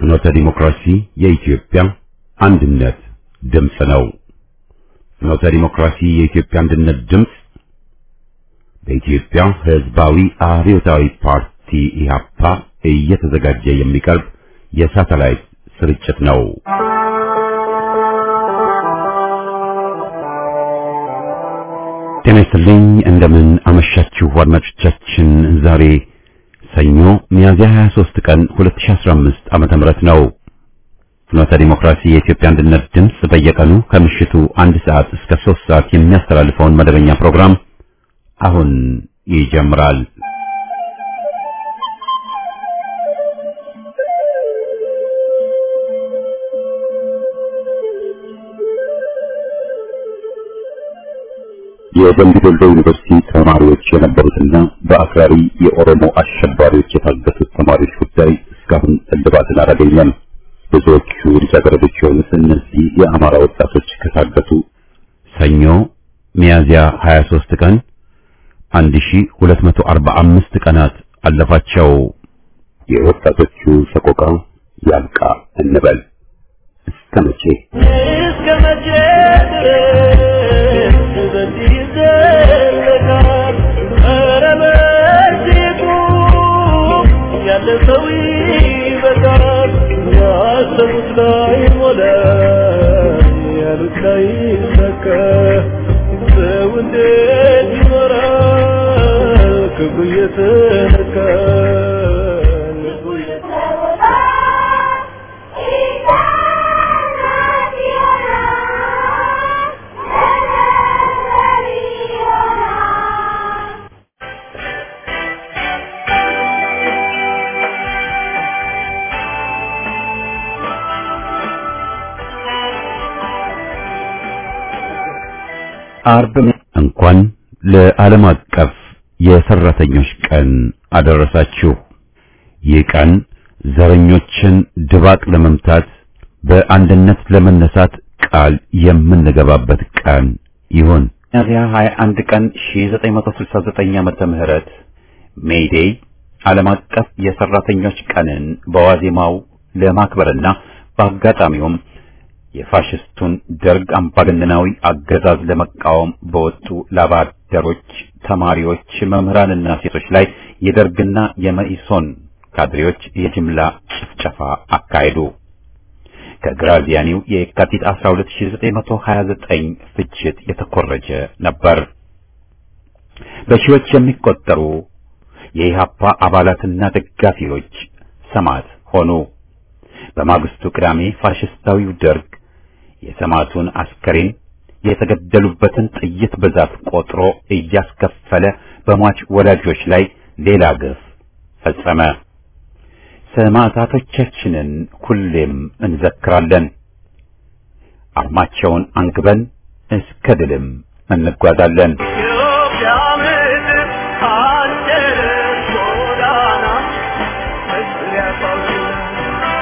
ፍኖተ ዲሞክራሲ የኢትዮጵያ አንድነት ድምፅ ነው። ፍኖተ ዲሞክራሲ የኢትዮጵያ አንድነት ድምፅ በኢትዮጵያ ሕዝባዊ አብዮታዊ ፓርቲ ኢህአፓ እየተዘጋጀ የሚቀርብ የሳተላይት ስርጭት ነው። ጤና ይስጥልኝ። እንደምን አመሻችሁ አድማጮቻችን። ዛሬ ሰኞ ሚያዝያ 23 ቀን 2015 ዓመተ ምህረት ነው። ፍኖተ ዲሞክራሲ የኢትዮጵያ አንድነት ድምፅ በየቀኑ ከምሽቱ አንድ ሰዓት እስከ 3 ሰዓት የሚያስተላልፈውን መደበኛ ፕሮግራም አሁን ይጀምራል። የደምቢ ዶሎ ዩኒቨርሲቲ ተማሪዎች የነበሩትና በአክራሪ የኦሮሞ አሸባሪዎች የታገቱት ተማሪዎች ጉዳይ እስካሁን እልባትን አላገኘም። ብዙዎቹ ልጃገረዶች የሆኑት እነዚህ የአማራ ወጣቶች ከታገቱ ሰኞ ሚያዝያ 23 ቀን 1245 ቀናት አለፋቸው። የወጣቶቹ ሰቆቃ ያልቃ እንበል እስከ መቼ እስከ መቼ ድረስ በዚህ ይዘለቃል? ኧረ በዚሁ ያለ ሰው ይበቃል። ያሰቡት ላይ ሞላ፣ ያሉት ላይ ሰካ። ሰው እንዴት ይኖራል? ክብሩ እየተነካ ልቡ አርብ እንኳን ለዓለም አቀፍ የሰራተኞች ቀን አደረሳችሁ። ይህ ቀን ዘረኞችን ድባቅ ለመምታት በአንድነት ለመነሳት ቃል የምንገባበት ቀን ይሁን። ሚያዝያ 21 ቀን 1969 ዓመተ ምህረት ሜይዴይ ዓለም አቀፍ የሰራተኞች ቀንን በዋዜማው ለማክበርና በአጋጣሚውም የፋሽስቱን ደርግ አምባገነናዊ አገዛዝ ለመቃወም በወጡ ላባደሮች፣ ተማሪዎች፣ መምህራንና ሴቶች ላይ የደርግና የመኢሶን ካድሬዎች የጅምላ ጭፍጨፋ አካሄዱ። ከግራዚያኒው የካቲት 12929 ፍጅት የተኮረጀ ነበር። በሺዎች የሚቆጠሩ የኢሃፓ አባላትና ደጋፊዎች ሰማዕት ሆኑ። በማግስቱ ቅዳሜ ፋሽስታዊው ደርግ የሰማዕቱን አስከሬን የተገደሉበትን ጥይት ብዛት ቆጥሮ እያስከፈለ በሟች ወላጆች ላይ ሌላ ግፍ ፈጸመ። ሰማዕታቶቻችንን ሁሌም እንዘክራለን። አርማቸውን አንግበን እስከ ድልም እንጓዛለን። ኢትዮጵያ ምድር አደረች ጎዳና ሕዝብ ያሳዝናል።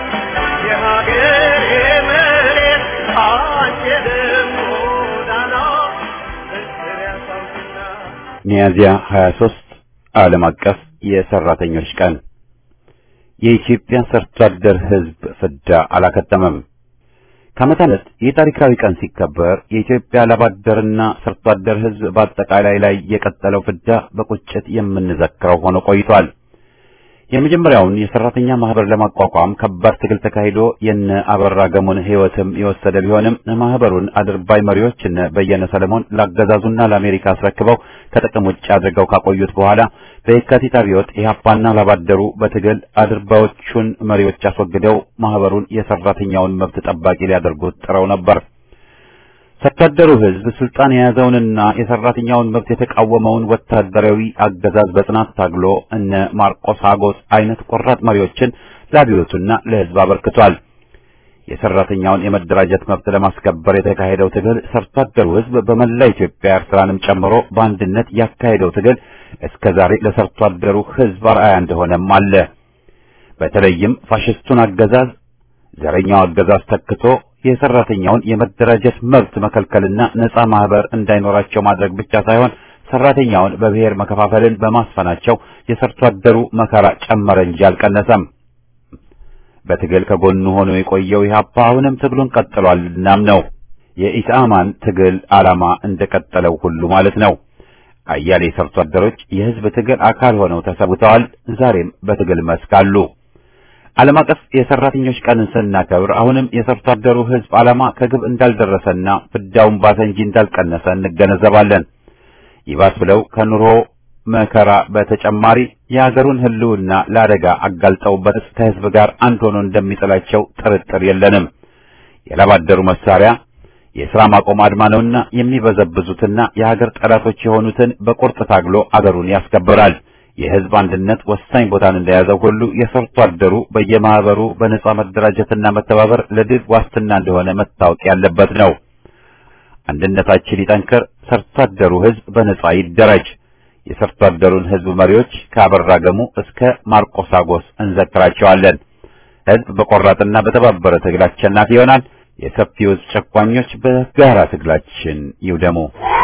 የሀገሬ መሬት አደረች ጎዳና ሕዝብ ያሳዝናል። ሚያዝያ 23 ዓለም አቀፍ የሰራተኞች ቀን። የኢትዮጵያ ሰርቶ አደር ሕዝብ ፍዳ አላከተመም። ከዓመት ዓመት ይህ ታሪካዊ ቀን ሲከበር የኢትዮጵያ ላባደርና ሰርቶ አደር ሕዝብ በአጠቃላይ ላይ የቀጠለው ፍዳ በቁጭት የምንዘክረው ሆኖ ቆይቷል። የመጀመሪያውን የሰራተኛ ማህበር ለማቋቋም ከባድ ትግል ተካሂዶ የነ አበራ ገሞን ሕይወትም የወሰደ ቢሆንም ማህበሩን አድርባይ መሪዎች እነ በየነ ሰለሞን ላገዛዙና ለአሜሪካ አስረክበው ከጥቅም ውጭ አድርገው ካቆዩት በኋላ በየካቲት አብዮት ኢህአፓና ላባደሩ በትግል አድርባዮቹን መሪዎች አስወግደው ማህበሩን የሰራተኛውን መብት ጠባቂ ሊያደርጉት ጥረው ነበር። ሰርቶ አደሩ ህዝብ ስልጣን የያዘውንና የሰራተኛውን መብት የተቃወመውን ወታደራዊ አገዛዝ በጽናት ታግሎ እነ ማርቆስ አጎስ አይነት ቆራጥ መሪዎችን ለአብዮቱና ለህዝብ አበርክቷል። የሰራተኛውን የመደራጀት መብት ለማስከበር የተካሄደው ትግል ሰርቶ አደሩ ህዝብ በመላ ኢትዮጵያ ኤርትራንም ጨምሮ በአንድነት ያካሄደው ትግል እስከ ዛሬ ለሰርቶ አደሩ ህዝብ አርአያ እንደሆነም አለ። በተለይም ፋሽስቱን አገዛዝ ዘረኛው አገዛዝ ተክቶ የሰራተኛውን የመደራጀት መብት መከልከልና ነፃ ማህበር እንዳይኖራቸው ማድረግ ብቻ ሳይሆን ሰራተኛውን በብሔር መከፋፈልን በማስፈናቸው የሰርቶ አደሩ መከራ ጨመረ እንጂ አልቀነሰም። በትግል ከጎኑ ሆኖ የቆየው ኢህአፓ አሁንም ትግሉን ቀጥሏል። እናም ነው የኢሳማን ትግል ዓላማ እንደቀጠለው ሁሉ ማለት ነው። አያሌ ሰርቶ አደሮች የህዝብ ትግል አካል ሆነው ተሰውተዋል። ዛሬም በትግል መስክ አሉ። ዓለም አቀፍ የሰራተኞች ቀንን ስናከብር አሁንም የሰርቶ አደሩ ህዝብ ዓላማ ከግብ እንዳልደረሰና ፍዳውን ባሰ እንጂ እንዳልቀነሰ እንገነዘባለን። ይባስ ብለው ከኑሮ መከራ በተጨማሪ የሀገሩን ህልውና ለአደጋ አጋልጠውበት ከህዝብ ጋር አንድ ሆኖ እንደሚጥላቸው ጥርጥር የለንም። የላባደሩ መሳሪያ የሥራ ማቆም አድማ ነውና የሚበዘብዙትና የሀገር ጠላቶች የሆኑትን በቁርጥ ታግሎ አገሩን ያስከብራል። የህዝብ አንድነት ወሳኝ ቦታን እንደያዘው ሁሉ የሰርቶ አደሩ በየማህበሩ በነጻ መደራጀትና መተባበር ለድል ዋስትና እንደሆነ መታወቅ ያለበት ነው። አንድነታችን ይጠንክር፣ ሰርቶ አደሩ ህዝብ በነጻ ይደራጅ። የሰርቶ አደሩን ህዝብ መሪዎች ከአበራ ገሙ እስከ ማርቆስ አጎስ እንዘክራቸዋለን። ህዝብ በቆራጥና በተባበረ ትግል አሸናፊ ይሆናል። የሰፊው ህዝብ ጨቋኞች በጋራ ትግላችን ይውደሙ።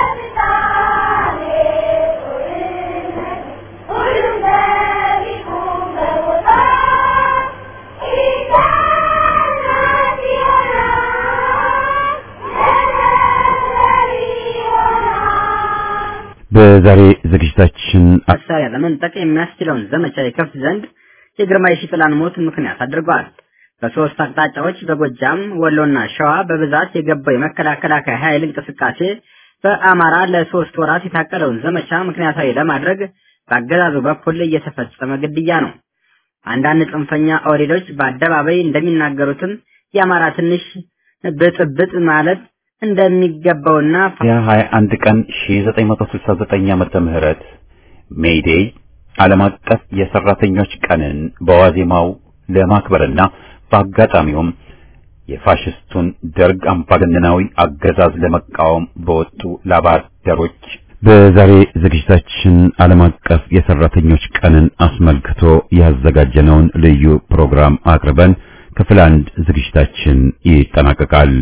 በዛሬ ዝግጅታችን መሳሪያ ለመንጠቅ የሚያስችለውን ዘመቻ ይከፍት ዘንድ የግርማይ ሽጥላን ሞት ምክንያት አድርገዋል። በሶስት አቅጣጫዎች በጎጃም ወሎና ሸዋ በብዛት የገባው የመከላከያ ኃይል እንቅስቃሴ በአማራ ለሶስት ወራት የታቀደውን ዘመቻ ምክንያታዊ ለማድረግ በአገዛዙ በኩል እየተፈጸመ ግድያ ነው። አንዳንድ ጽንፈኛ ኦህዴዶች በአደባባይ እንደሚናገሩትም የአማራ ትንሽ ብጥብጥ ማለት እንደሚገባውና የ21 ቀን 1969 ዓመተ ምህረት ሜይዴይ ዓለም አቀፍ የሰራተኞች ቀንን በዋዜማው ለማክበርና በአጋጣሚውም የፋሽስቱን ደርግ አምባገነናዊ አገዛዝ ለመቃወም በወጡ ላባደሮች በዛሬ ዝግጅታችን ዓለም አቀፍ የሰራተኞች ቀንን አስመልክቶ ያዘጋጀነውን ልዩ ፕሮግራም አቅርበን ክፍል አንድ ዝግጅታችን ይጠናቀቃል።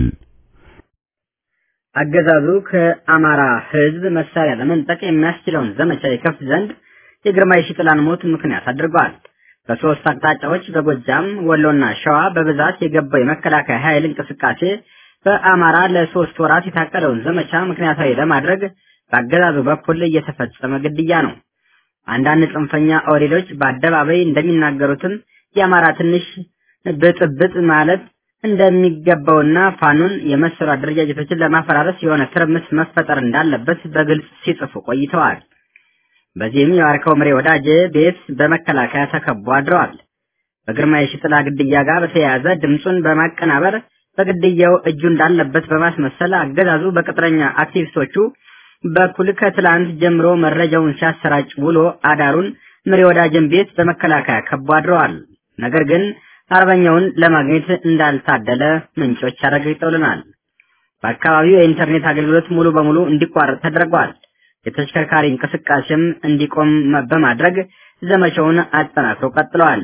አገዛዙ ከአማራ ሕዝብ መሳሪያ ለመንጠቅ የሚያስችለውን ዘመቻ ይከፍት ዘንድ የግርማይ ሽጥላን ሞት ምክንያት አድርገዋል። በሶስት አቅጣጫዎች በጎጃም ወሎና ሸዋ በብዛት የገባው የመከላከያ ኃይል እንቅስቃሴ በአማራ ለሶስት ወራት የታቀደውን ዘመቻ ምክንያታዊ ለማድረግ በአገዛዙ በኩል እየተፈጸመ ግድያ ነው። አንዳንድ ጽንፈኛ ኦህዴዶች በአደባባይ እንደሚናገሩትም የአማራ ትንሽ ብጥብጥ ማለት እንደሚገባውና ፋኖን የመሰሉ አደረጃጀቶችን ለማፈራረስ የሆነ ትርምስ መፈጠር እንዳለበት በግልጽ ሲጽፉ ቆይተዋል። በዚህም የዋርካው ምሬ ወዳጄ ቤት በመከላከያ ተከቦ አድረዋል። በግርማ የሽጥላ ግድያ ጋር በተያያዘ ድምፁን በማቀናበር በግድያው እጁ እንዳለበት በማስመሰል አገዛዙ በቅጥረኛ አክቲቪስቶቹ በኩል ከትላንት ጀምሮ መረጃውን ሲያሰራጭ ውሎ አዳሩን ምሬ ወዳጅን ቤት በመከላከያ ከቦ አድረዋል። ነገር ግን አርበኛውን ለማግኘት እንዳልታደለ ምንጮች አረጋግጠውልናል። በአካባቢው የኢንተርኔት አገልግሎት ሙሉ በሙሉ እንዲቋረጥ ተደርጓል። የተሽከርካሪ እንቅስቃሴም እንዲቆም በማድረግ ዘመቻውን አጠናክረው ቀጥለዋል።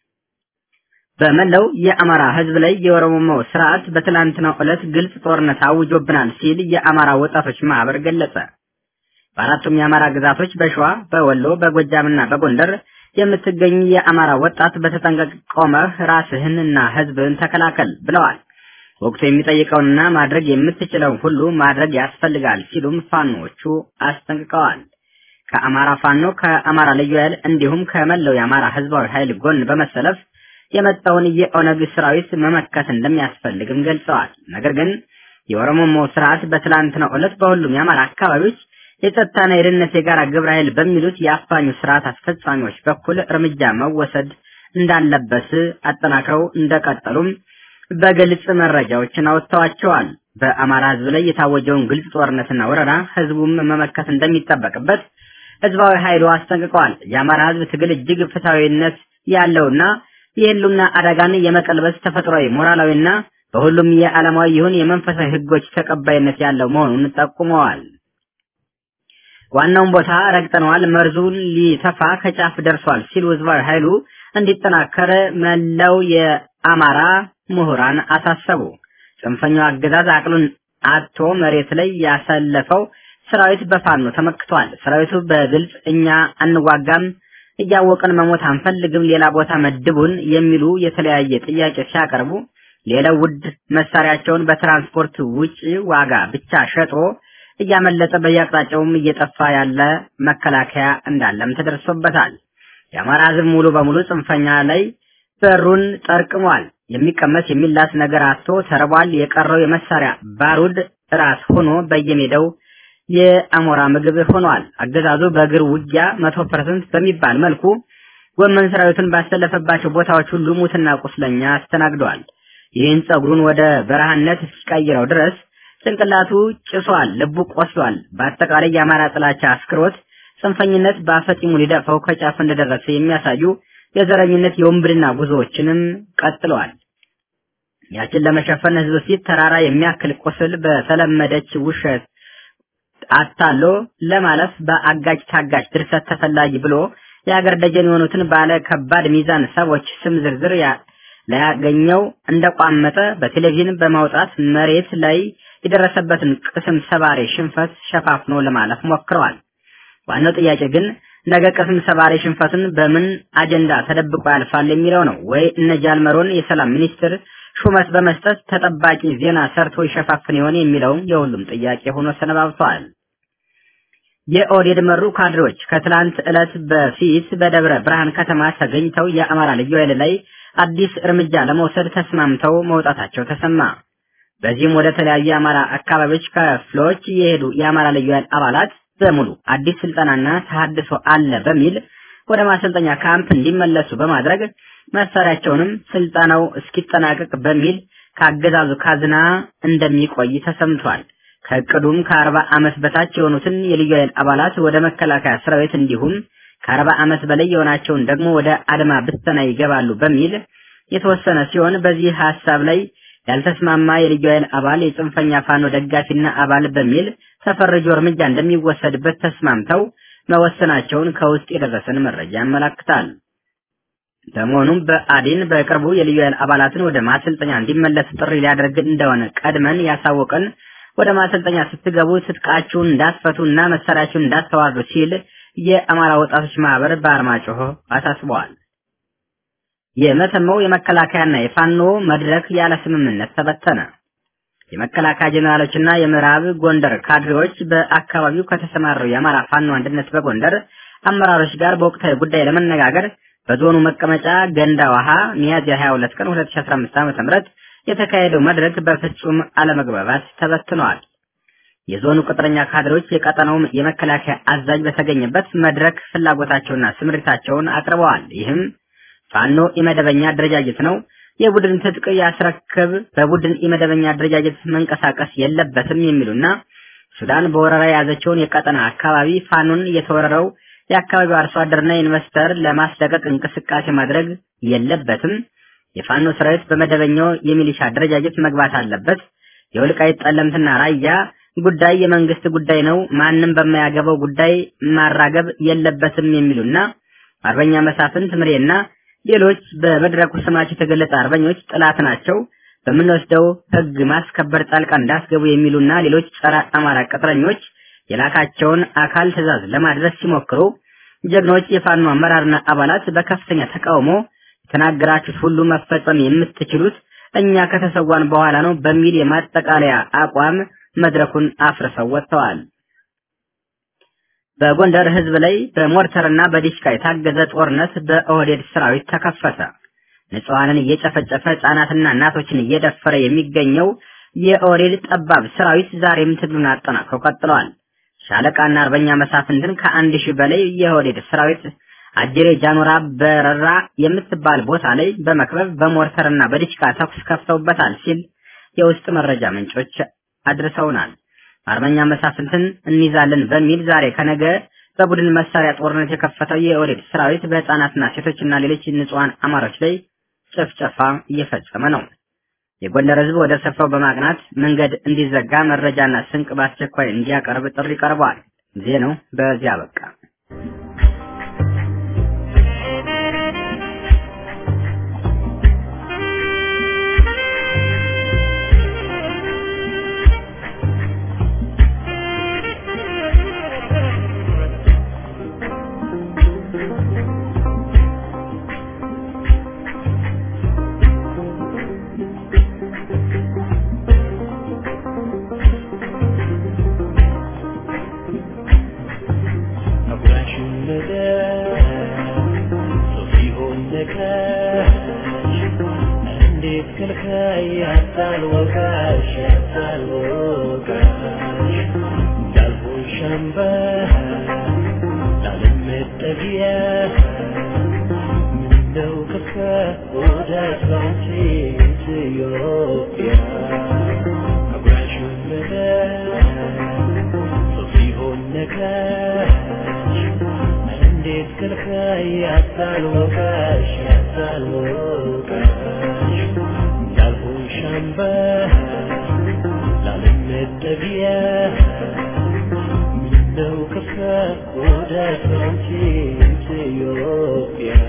በመላው የአማራ ሕዝብ ላይ የኦሮሞ ስርዓት በትላንትናው ዕለት ግልጽ ጦርነት አውጆብናል ሲል የአማራ ወጣቶች ማህበር ገለጸ። በአራቱም የአማራ ግዛቶች በሸዋ፣ በወሎ፣ በጎጃምና በጎንደር የምትገኝ የአማራ ወጣት በተጠንቀቅ ቆመህ ራስህንና ሕዝብህን ተከላከል ብለዋል። ወቅቱ የሚጠይቀውንና ማድረግ የምትችለውን ሁሉ ማድረግ ያስፈልጋል ሲሉም ፋኖዎቹ አስጠንቅቀዋል። ከአማራ ፋኖ፣ ከአማራ ልዩ ኃይል እንዲሁም ከመላው የአማራ ህዝባዊ ኃይል ጎን በመሰለፍ የመጣውን የኦነግ ሰራዊት መመከት እንደሚያስፈልግም ገልጸዋል። ነገር ግን የኦሮሞ ስርዓት በትላንትናው ዕለት በሁሉም የአማራ አካባቢዎች የጸጥታና የደህንነት የጋራ ግብረ ኃይል በሚሉት የአፋኙ ስርዓት አስፈጻሚዎች በኩል እርምጃ መወሰድ እንዳለበት አጠናክረው እንደቀጠሉም በግልጽ መረጃዎችን አወጥተዋቸዋል። በአማራ ህዝብ ላይ የታወጀውን ግልጽ ጦርነትና ወረራ ህዝቡም መመከት እንደሚጠበቅበት ህዝባዊ ኃይሉ አስጠንቅቀዋል። የአማራ ህዝብ ትግል እጅግ ፍትሐዊነት ያለውና የህሉና አደጋን የመቀልበስ ተፈጥሯዊ ሞራላዊና በሁሉም የዓለማዊ ይሁን የመንፈሳዊ ህጎች ተቀባይነት ያለው መሆኑን ጠቁመዋል። ዋናውን ቦታ ረግጠነዋል፣ መርዙን ሊተፋ ከጫፍ ደርሷል ሲሉ ህዝባዊ ኃይሉ እንዲጠናከር መላው የአማራ ምሁራን አሳሰቡ። ጽንፈኛው አገዛዝ አቅሉን አጥቶ መሬት ላይ ያሰለፈው ሰራዊት በፋኖ ተመክቷል። ሰራዊቱ በግልጽ እኛ አንዋጋም እያወቅን መሞት አንፈልግም፣ ሌላ ቦታ መድቡን የሚሉ የተለያየ ጥያቄ ሲያቀርቡ ሌላው ውድ መሳሪያቸውን በትራንስፖርት ውጪ ዋጋ ብቻ ሸጦ እያመለጠ በየአቅጣጫውም እየጠፋ ያለ መከላከያ እንዳለም ተደርሶበታል። የአማራ ሕዝብ ሙሉ በሙሉ ጽንፈኛ ላይ በሩን ጠርቅሟል። የሚቀመስ የሚላስ ነገር አጥቶ ተርቧል። የቀረው የመሳሪያ ባሩድ ራስ ሆኖ በየሜዳው የአሞራ ምግብ ሆኗል። አገዛዙ በእግር ውጊያ መቶ ፐርሰንት በሚባል መልኩ ጎመን ሰራዊቱን ባሰለፈባቸው ቦታዎች ሁሉ ሙትና ቁስለኛ አስተናግደዋል። ይህን ጸጉሩን ወደ በረሃነት እስኪቀይረው ድረስ ጭንቅላቱ ጭሷል፣ ልቡ ቆስሏል። በአጠቃላይ የአማራ ጥላቻ አስክሮት ጽንፈኝነት በአፈጢሙ ሊደፋው ከጫፍ እንደደረሰ የሚያሳዩ የዘረኝነት የወንብድና ጉዞዎችንም ቀጥለዋል። ያችን ለመሸፈን ህዝብ ፊት ተራራ የሚያክል ቁስል በተለመደች ውሸት አታሎ ለማለፍ በአጋጭ ታጋጭ ድርሰት ተፈላጊ ብሎ የሀገር ደጀን የሆኑትን ባለ ከባድ ሚዛን ሰዎች ስም ዝርዝር ላያገኘው እንደቋመጠ በቴሌቪዥን በማውጣት መሬት ላይ የደረሰበትን ቅስም ሰባሪ ሽንፈት ሸፋፍኖ ለማለፍ ሞክረዋል። ዋናው ጥያቄ ግን ነገ ቅስም ሰባሪ ሽንፈትን በምን አጀንዳ ተደብቆ ያልፋል የሚለው ነው። ወይ እነ ጃልመሮን የሰላም ሚኒስትር ሹመት በመስጠት ተጠባቂ ዜና ሰርቶ ይሸፋፍን ይሆን የሚለው የሁሉም ጥያቄ ሆኖ ሰነባብተዋል። የኦህዴድ መሩ ካድሬዎች ከትላንት ዕለት በፊት በደብረ ብርሃን ከተማ ተገኝተው የአማራ ልዩ ኃይል ላይ አዲስ እርምጃ ለመውሰድ ተስማምተው መውጣታቸው ተሰማ። በዚህም ወደ ተለያዩ የአማራ አካባቢዎች ክፍሎች የሄዱ የአማራ ልዩ ኃይል አባላት በሙሉ አዲስ ስልጠናና ተሐድሶ አለ በሚል ወደ ማሰልጠኛ ካምፕ እንዲመለሱ በማድረግ መሳሪያቸውንም ስልጠናው እስኪጠናቀቅ በሚል ከአገዛዙ ካዝና እንደሚቆይ ተሰምቷል። ከእቅዱም ከአርባ ዓመት በታች የሆኑትን የልዩ ኃይል አባላት ወደ መከላከያ ሰራዊት እንዲሁም ከአርባ ዓመት በላይ የሆናቸውን ደግሞ ወደ አድማ ብተና ይገባሉ በሚል የተወሰነ ሲሆን በዚህ ሀሳብ ላይ ያልተስማማ የልዩ ኃይል አባል የጽንፈኛ ፋኖ ደጋፊና አባል በሚል ተፈርጆ እርምጃ እንደሚወሰድበት ተስማምተው መወሰናቸውን ከውስጥ የደረሰን መረጃ ያመላክታል። በመሆኑም በአዲን በቅርቡ የልዩ ኃይል አባላትን ወደ ማሰልጠኛ እንዲመለስ ጥሪ ሊያደርግ እንደሆነ ቀድመን ያሳወቀን ወደ ማሰልጠኛ ስትገቡ ትጥቃችሁን እንዳትፈቱ እና መሳሪያችሁን እንዳትተዋርዱ ሲል የአማራ ወጣቶች ማህበር በአርማጭሆ አሳስበዋል። የመተማው የመከላከያና የፋኖ መድረክ ያለ ስምምነት ተበተነ። የመከላከያ ጀኔራሎችና የምዕራብ ጎንደር ካድሬዎች በአካባቢው ከተሰማሩ የአማራ ፋኖ አንድነት በጎንደር አመራሮች ጋር በወቅታዊ ጉዳይ ለመነጋገር በዞኑ መቀመጫ ገንዳ ውሃ ሚያዝያ 22 ቀን 2015 ዓ.ም የተካሄደው መድረክ በፍጹም አለመግባባት ተበትነዋል። የዞኑ ቅጥረኛ ካድሬዎች የቀጠናው የመከላከያ አዛዥ በተገኘበት መድረክ ፍላጎታቸውና ስምሪታቸውን አቅርበዋል። ይህም ፋኖ የመደበኛ አደረጃጀት ነው፣ የቡድን ትጥቅ ያስረክብ፣ በቡድን የመደበኛ አደረጃጀት መንቀሳቀስ የለበትም የሚሉና ሱዳን በወረራ የያዘችውን የቀጠና አካባቢ ፋኖን የተወረረው የአካባቢው አርሶ አደርና ኢንቨስተር ለማስለቀቅ እንቅስቃሴ ማድረግ የለበትም የፋኖ ሰራዊት በመደበኛው የሚሊሻ አደረጃጀት መግባት አለበት። የወልቃይት ጠለምትና ራያ ጉዳይ የመንግስት ጉዳይ ነው፣ ማንም በማያገባው ጉዳይ ማራገብ የለበትም የሚሉና አርበኛ መሳፍንት ምሬና ሌሎች በመድረኩ ስማቸው የተገለጸ አርበኞች ጥላት ናቸው፣ በምንወስደው ህግ ማስከበር ጣልቃ እንዳስገቡ የሚሉና ሌሎች ጸረ አማራ ቅጥረኞች የላካቸውን አካል ትዕዛዝ ለማድረስ ሲሞክሩ ጀግኖች የፋኖ አመራርና አባላት በከፍተኛ ተቃውሞ የተናገራችሁት ሁሉ መፈጸም የምትችሉት እኛ ከተሰዋን በኋላ ነው በሚል የማጠቃለያ አቋም መድረኩን አፍርሰው ወጥተዋል። በጎንደር ህዝብ ላይ በሞርተርና በዲሽቃ የታገዘ ጦርነት በኦህዴድ ሰራዊት ተከፈተ። ንጹሐንን እየጨፈጨፈ ህጻናትና እናቶችን እየደፈረ የሚገኘው የኦህዴድ ጠባብ ሰራዊት ዛሬም ትግሉን አጠናክሮ ቀጥለዋል። ሻለቃና አርበኛ መሳፍንትን ከአንድ ሺህ በላይ የኦህዴድ ሰራዊት አጀሬ ጃኖራ በረራ የምትባል ቦታ ላይ በመክበብ በሞርተርና በዲሽቃ ተኩስ ከፍተውበታል ሲል የውስጥ መረጃ ምንጮች አድርሰውናል። አርበኛ መሳፍንትን እንይዛለን በሚል ዛሬ ከነገ በቡድን መሳሪያ ጦርነት የከፈተው የኦህዴድ ሰራዊት በህፃናትና ሴቶችና ሌሎች ንጹሐን አማሮች ላይ ጭፍጨፋ እየፈጸመ ነው። የጎንደር ህዝብ ወደ ስፍራው በማቅናት መንገድ እንዲዘጋ መረጃና ስንቅ በአስቸኳይ እንዲያቀርብ ጥሪ ቀርቧል። ዜናው በዚያ በቃ። ነካሽ እንዴት ከልካይ ያታልወቃሽ ያታልወቃሽ እንዳልሆን ሻምባ ላለመጠጊያ ምነው ከፋ ወዳጅ ባንቺ ኢትዮጵያ አጉራሽ ወለደ ሰው ሲሆን ነካሽ እንዴት ከልካይ ያታልወቃሽ ያታልወቃሽ እንዳልሆን ሻምባ ላለመጠጊያ ምነው ከፋ ወዳጅ ባንቺ ኢትዮጵያ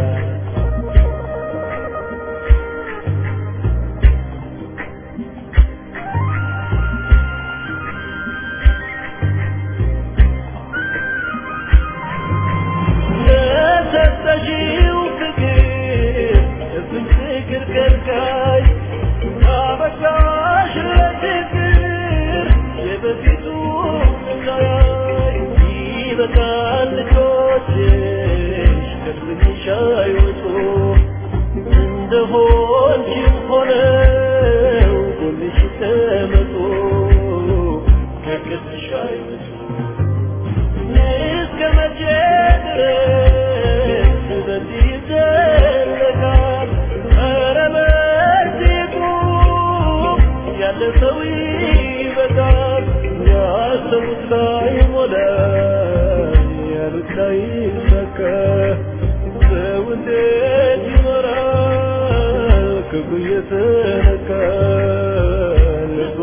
ለሰጠሽው ፍቅር እፍን ፍቅር ከልካይ አበቃሽ ለፍቅር የበፊቱ ሳያይ ይበቃል ልጆችሽ ከስምሽ አይወጡ እንደሆንሽም ሆነው ጎንሽ ተመጡ ከቅስሽ አይወጡ እስከ መቼ ድረስ በዚህ ይዘለቃል? ኧረ በዚህ ቁም፣ ያለፈው ይበቃል። ያሰቡት ላይሞላ፣ ያሉት ላይሳካ፣ ሰው እንዴት ይኖራል ክብሩ እየተነካ ልቡ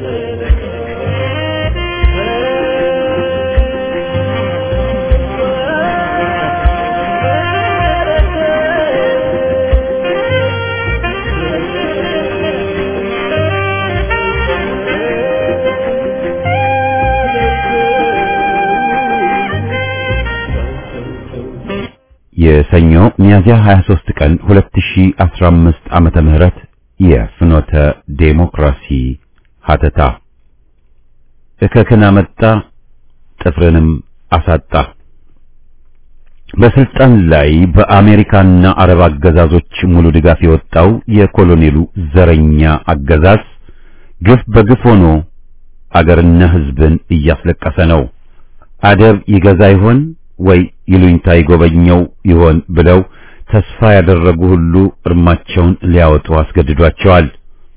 የሰኞ ሚያዝያ 23 ቀን 2015 ዓመተ ምህረት የፍኖተ ዴሞክራሲ ሀተታ እከክን አመጣ ጥፍርንም አሳጣ። በስልጣን ላይ በአሜሪካና አረብ አገዛዞች ሙሉ ድጋፍ የወጣው የኮሎኔሉ ዘረኛ አገዛዝ ግፍ በግፍ ሆኖ አገርና ሕዝብን እያስለቀሰ ነው። አደብ ይገዛ ይሆን ወይ ይሉኝታ ይጎበኘው ይሆን ብለው ተስፋ ያደረጉ ሁሉ እርማቸውን ሊያወጡ አስገድዷቸዋል።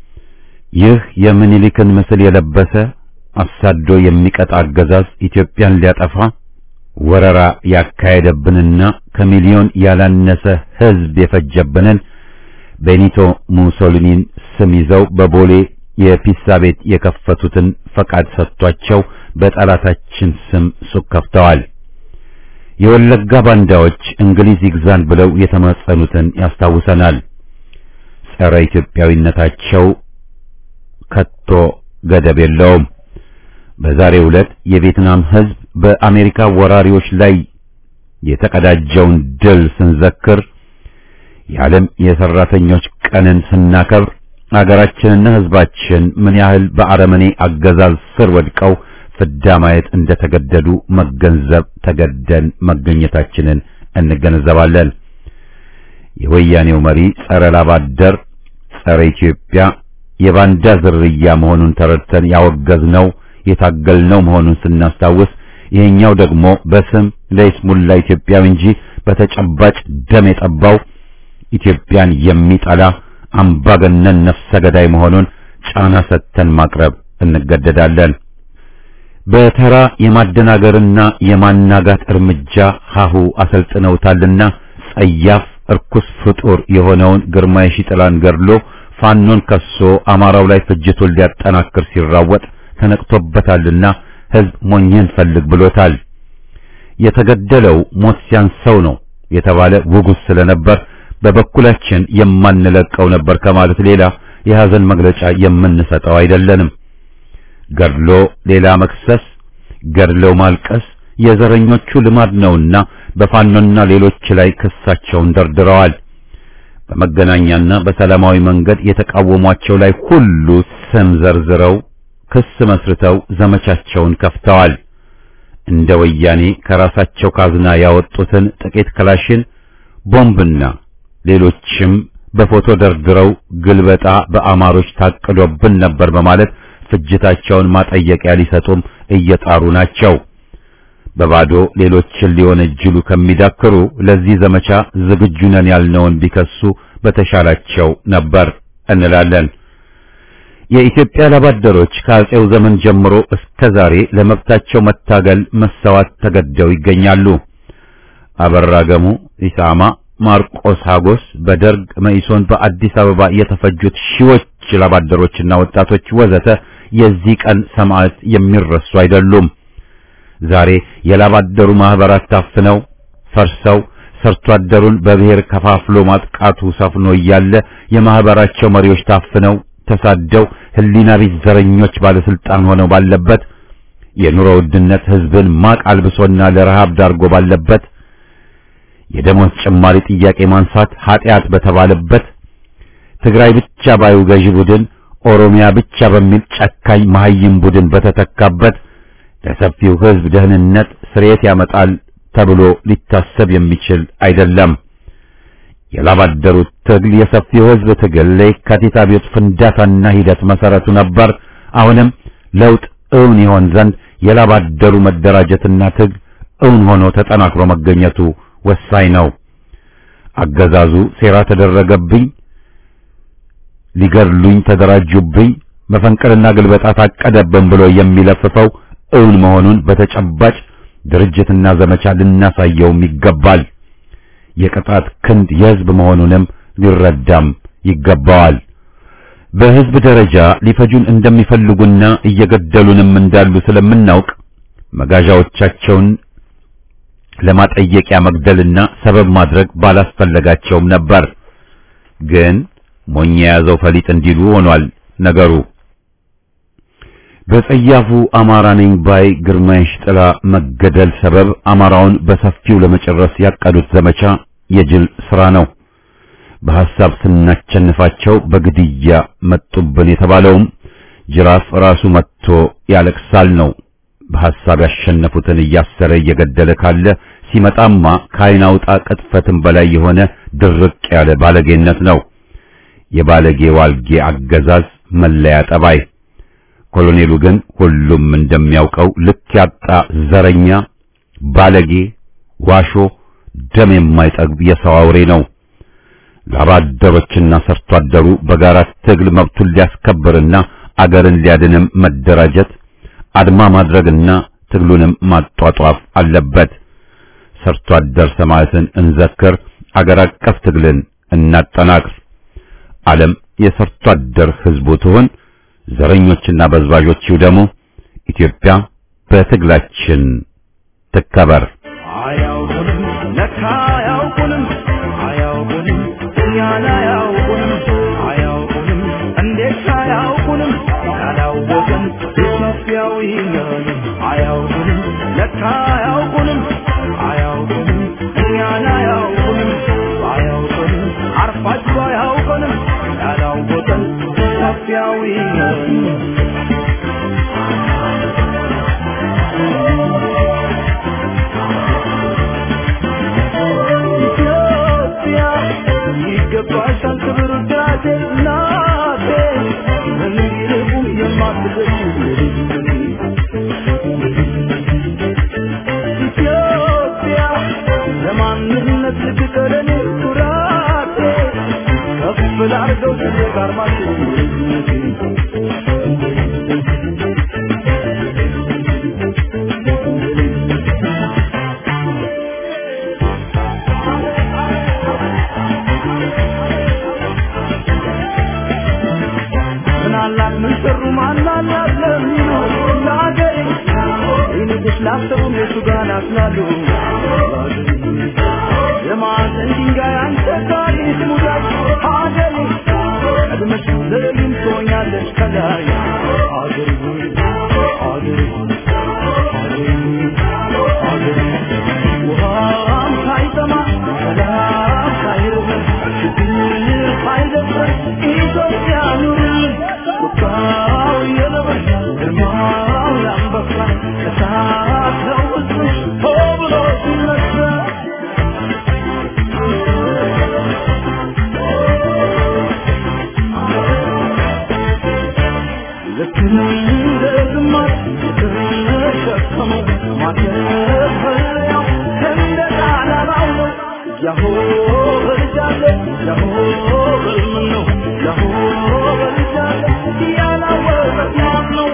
ይህ የምኒልክን ምስል የለበሰ አሳዶ የሚቀጣ አገዛዝ ኢትዮጵያን ሊያጠፋ ወረራ ያካሄደብንና ከሚሊዮን ያላነሰ ሕዝብ የፈጀብንን ቤኒቶ ሙሶሊኒን ስም ይዘው በቦሌ የፒሳ ቤት የከፈቱትን ፈቃድ ሰጥቷቸው በጠላታችን ስም ሱቅ ከፍተዋል። የወለጋ ባንዳዎች እንግሊዝ ይግዛን ብለው የተማጸኑትን ያስታውሰናል። ጸረ ኢትዮጵያዊነታቸው ከቶ ገደብ የለውም። በዛሬው ዕለት የቪየትናም ሕዝብ በአሜሪካ ወራሪዎች ላይ የተቀዳጀውን ድል ስንዘክር የዓለም የሰራተኞች ቀንን ስናከብር አገራችንና ሕዝባችን ምን ያህል በአረመኔ አገዛዝ ስር ወድቀው ፍዳ ማየት እንደተገደዱ መገንዘብ ተገደን መገኘታችንን እንገነዘባለን። የወያኔው መሪ ጸረ ላባደር፣ ጸረ ኢትዮጵያ የባንዳ ዝርያ መሆኑን ተረድተን ያወገዝነው የታገልነው መሆኑን ስናስታውስ ይሄኛው ደግሞ በስም ለይስሙላ ኢትዮጵያዊ እንጂ በተጨባጭ ደም የጠባው ኢትዮጵያን የሚጠላ አምባገነን ነፍሰ ገዳይ መሆኑን ጫና ሰጥተን ማቅረብ እንገደዳለን። በተራ የማደናገርና የማናጋት እርምጃ ሀሁ አሰልጥነውታልና ጸያፍ እርኩስ ፍጡር የሆነውን ግርማ የሺጥላን ገድሎ ፋኖን ከሶ አማራው ላይ ፍጅቱን ሊያጠናክር ሲራወጥ ተነቅቶበታልና ሕዝብ ሞኝን ፈልግ ብሎታል። የተገደለው ሞት ሲያንሰው ነው የተባለ ውጉስ ስለነበር በበኩላችን የማንለቀው ነበር ከማለት ሌላ የሐዘን መግለጫ የምንሰጠው አይደለንም። ገድሎ ሌላ መክሰስ፣ ገድለው ማልቀስ የዘረኞቹ ልማድ ነውና በፋኖና ሌሎች ላይ ክሳቸውን ደርድረዋል። በመገናኛና በሰላማዊ መንገድ የተቃወሟቸው ላይ ሁሉ ስም ዘርዝረው ክስ መስርተው ዘመቻቸውን ከፍተዋል። እንደ ወያኔ ከራሳቸው ካዝና ያወጡትን ጥቂት ክላሽን ቦምብና ሌሎችም በፎቶ ደርድረው ግልበጣ በአማሮች ታቅዶብን ነበር በማለት ፍጅታቸውን ማጠየቂያ ሊሰጡም እየጣሩ ናቸው። በባዶ ሌሎችን ሊወነጅሉ ከሚዳክሩ ለዚህ ዘመቻ ዝግጁ ነን ያልነውን ቢከሱ በተሻላቸው ነበር እንላለን። የኢትዮጵያ ላባደሮች ከአጼው ዘመን ጀምሮ እስከ ዛሬ ለመብታቸው መታገል መሰዋት ተገደው ይገኛሉ። አበራ ገሙ፣ ኢሳማ፣ ማርቆስ ሀጎስ፣ በደርግ መኢሶን፣ በአዲስ አበባ የተፈጁት ሺዎች ላባደሮችና ወጣቶች ወዘተ የዚህ ቀን ሰማዕት የሚረሱ አይደሉም። ዛሬ የላባደሩ ማህበራት ታፍነው ፈርሰው ሰርቶ አደሩን በብሔር ከፋፍሎ ማጥቃቱ ሰፍኖ እያለ የማህበራቸው መሪዎች ታፍነው ተሳደው ህሊና ቢስ ዘረኞች ባለስልጣን ሆነው ባለበት የኑሮ ውድነት ህዝብን ማቅ አልብሶና ለረሃብ ዳርጎ ባለበት የደሞዝ ጭማሪ ጥያቄ ማንሳት ኃጢአት በተባለበት ትግራይ ብቻ ባዩ ገዢ ቡድን ኦሮሚያ ብቻ በሚል ጨካኝ መሐይም ቡድን በተተካበት ለሰፊው ህዝብ ደህንነት ስርየት ያመጣል ተብሎ ሊታሰብ የሚችል አይደለም። የላባደሩት ትግል የሰፊው ህዝብ ትግል ለየካቲት አብዮት ፍንዳታና ሂደት መሰረቱ ነበር። አሁንም ለውጥ እውን ይሆን ዘንድ የላባደሩ መደራጀትና ትግል እውን ሆኖ ተጠናክሮ መገኘቱ ወሳኝ ነው። አገዛዙ ሴራ ተደረገብኝ፣ ሊገድሉኝ ተደራጁብኝ፣ መፈንቅልና ግልበጣ ታቀደብን ብሎ የሚለፍፈው እውን መሆኑን በተጨባጭ ድርጅትና ዘመቻ ልናሳየውም ይገባል። የቅጣት ክንድ የህዝብ መሆኑንም ሊረዳም ይገባዋል። በህዝብ ደረጃ ሊፈጁን እንደሚፈልጉና እየገደሉንም እንዳሉ ስለምናውቅ መጋዣዎቻቸውን ለማጠየቂያ መግደልና ሰበብ ማድረግ ባላስፈለጋቸውም ነበር። ግን ሞኝ የያዘው ፈሊጥ እንዲሉ ሆኗል ነገሩ። በጸያፉ አማራ ነኝ ባይ ግርማይሽ ጥላ መገደል ሰበብ አማራውን በሰፊው ለመጨረስ ያቀዱት ዘመቻ የጅል ስራ ነው። በሐሳብ ስናቸንፋቸው በግድያ መጡብን የተባለውም ጅራፍ ራሱ መጥቶ ያለቅሳል ነው። በሐሳብ ያሸነፉትን እያሰረ እየገደለ ካለ ሲመጣማ ከዓይን አውጣ ቅጥፈትን በላይ የሆነ ድርቅ ያለ ባለጌነት ነው። የባለጌ ዋልጌ አገዛዝ መለያ ጠባይ። ኮሎኔሉ ግን ሁሉም እንደሚያውቀው ልክ ያጣ ዘረኛ፣ ባለጌ፣ ዋሾ፣ ደም የማይጠግብ የሰው አውሬ ነው። ላባደሮችና ሰርቶ አደሩ በጋራ ትግል መብቱን ሊያስከብርና አገርን ሊያድንም መደራጀት አድማ ማድረግና ትግሉንም ማጧጧፍ አለበት። ሰርቶ አደር ሰማዕትን እንዘክር፣ አገር አቀፍ ትግልን እናጠናቅር። ዓለም የሰርቶ አደር ህዝቡ ትሁን፣ ዘረኞችና በዝባዦች ይውደሙ። ኢትዮጵያ በትግላችን ትከበር። አያውቁንም ለካ አያውቁንም አያውቁንም እኛን አያውቁንም አያውቁንም እንዴት አያውቁንም ያላወቅን ኢትዮጵያዊ ነን አያውቁንም ለካ አያውቁንም አያውቁንም እኛን አያውቁንም አያውቁንም አርፋችሁ አያውቁንም ያላወቅን ኢትዮጵያዊ ነን ኢትዮጵያ ይገባሻል ክብር ውዳሴ እናቴ እንዲርቁም የማትገኝ ኢትዮጵያ ለማንነት ልትቀለኔ ኩራቴ ከፍ ላርገው ስሜ ጋርማችሁ ምናላት ምን ሰሩ ማናላት ለሚሉ ለአገሬ ይንጉስ ላሰቡ የቱ ጋር ናስላሉ የማዕዘን ድንጋይ አንተ ታሪክ ሙዳይ አገሬ ቀድመሽ ለሊም ትሆኛለሽ ከላይ አገሬ ሆይ አገሬ ሆይ አገሬ ሆይ አገሬ ውሃም ሳይጠማ ሰላም ሳይርበን ችግር ሳይደፍረን ኢትዮጵያ ኑርልን ቁጣው የነብር ግርማው የአንበሳ እሳት ነው ሕዝብሽ ሆ ብሎ ሲነሳ ለሆበል ምን ነው ለሆበል ጃለ ያላወቀት ማን ነው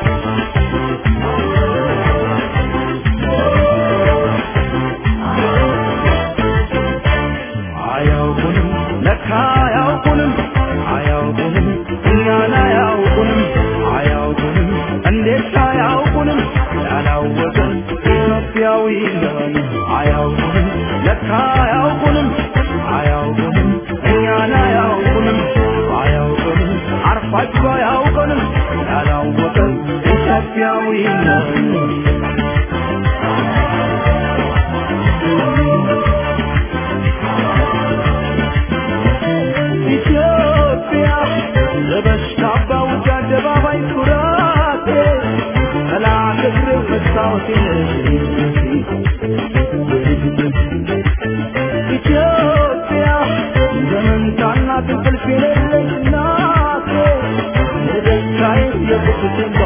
አያውቁንም ለካ አያውቁንም አያውቁንም እኛን አያውቁንም አያውቁንም እንዴት አያውቁንም ያላወቀን ኢትዮጵያዊ ነን አያውቁንም ለካ አያውቁንም አያውቁንም እኛን አያውቁንም አያውቁንም አርፋችሁ አያውቁንም ያላወቀን ኢትዮጵያዊ ነን ኢትዮጵያ ለበሽታ ባውጃ አደባባይ ኩራቴ ጠላት እግር መስታወቴ ኢትዮጵያ ዘመንታና ትንቅልፍ የሌለች ናቴ የደስታዬ የቁስቴ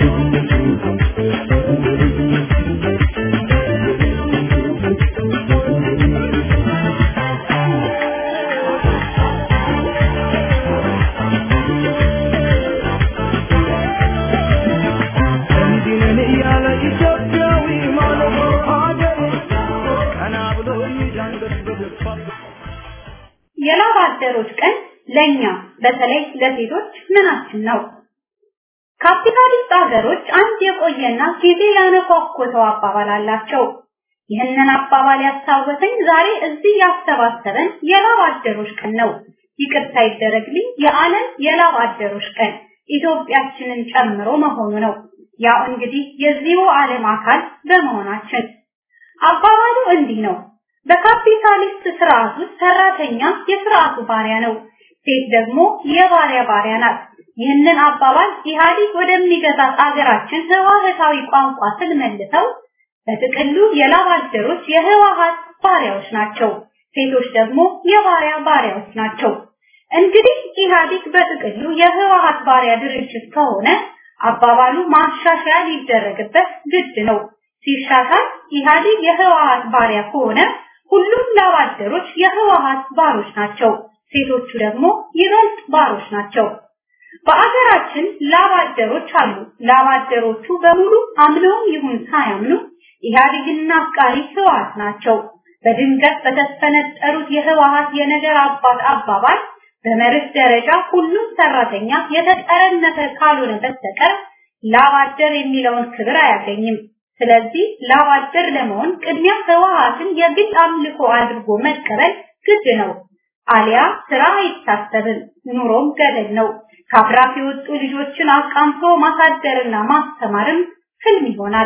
እንዲህ ነን እያለ ኢትዮጵያዊ ማለት ሀገር ቀና ብሎ የሚዳንበት በደስታ የላብ አደሮች ቀን ለኛ በተለይ ለሴቶች ምናችን ነው? ካፒታሊስት ሀገሮች አንድ የቆየና ጊዜ ያነኳኮተው አባባል አላቸው። ይህንን አባባል ያስታወሰኝ ዛሬ እዚህ ያሰባሰበን የላብ አደሮች ቀን ነው። ይቅርታ ይደረግልኝ፣ የዓለም የላብ አደሮች ቀን ኢትዮጵያችንን ጨምሮ መሆኑ ነው። ያው እንግዲህ የዚሁ ዓለም አካል በመሆናችን አባባሉ እንዲህ ነው። በካፒታሊስት ስርዓት ውስጥ ሰራተኛ የስርዓቱ ባሪያ ነው፣ ሴት ደግሞ የባሪያ ባሪያ ናት። ይህንን አባባል ኢህአዲግ ወደሚገዛት አገራችን ህዋህታዊ ቋንቋ ስንመልሰው በጥቅሉ የላብ አደሮች የህዋሃት ባሪያዎች ናቸው፣ ሴቶች ደግሞ የባሪያ ባሪያዎች ናቸው። እንግዲህ ኢህአዲግ በጥቅሉ የህዋሃት ባሪያ ድርጅት ከሆነ አባባሉ ማሻሻያ ሊደረግበት ግድ ነው። ሲሻሻል ኢህአዲግ የህወሓት ባሪያ ከሆነ ሁሉም ላብ አደሮች የህወሓት ባሮች ናቸው። ሴቶቹ ደግሞ ይበልጥ ባሮች ናቸው። በአገራችን ላብ አደሮች አሉ። ላብ አደሮቹ በሙሉ አምነውም ይሁን ሳያምኑ ኢህአዴግና አፍቃሪ ህወሓት ናቸው። በድንገት በተፈነጠሩት የህወሓት የነገር አባት አባባል በመርህ ደረጃ ሁሉም ሰራተኛ የተጠረነፈ ካልሆነ በስተቀር ላብ አደር የሚለውን ክብር አያገኝም። ስለዚህ ላብ አደር ለመሆን ቅድሚያ ህወሓትን የግል አምልኮ አድርጎ መቀበል ግድ ነው። አሊያ ስራ አይታሰብም፣ ኑሮም ገደል ነው። ከአብራክ የወጡ ልጆችን አቃምቶ ማሳደርና ማስተማርም ህልም ይሆናል።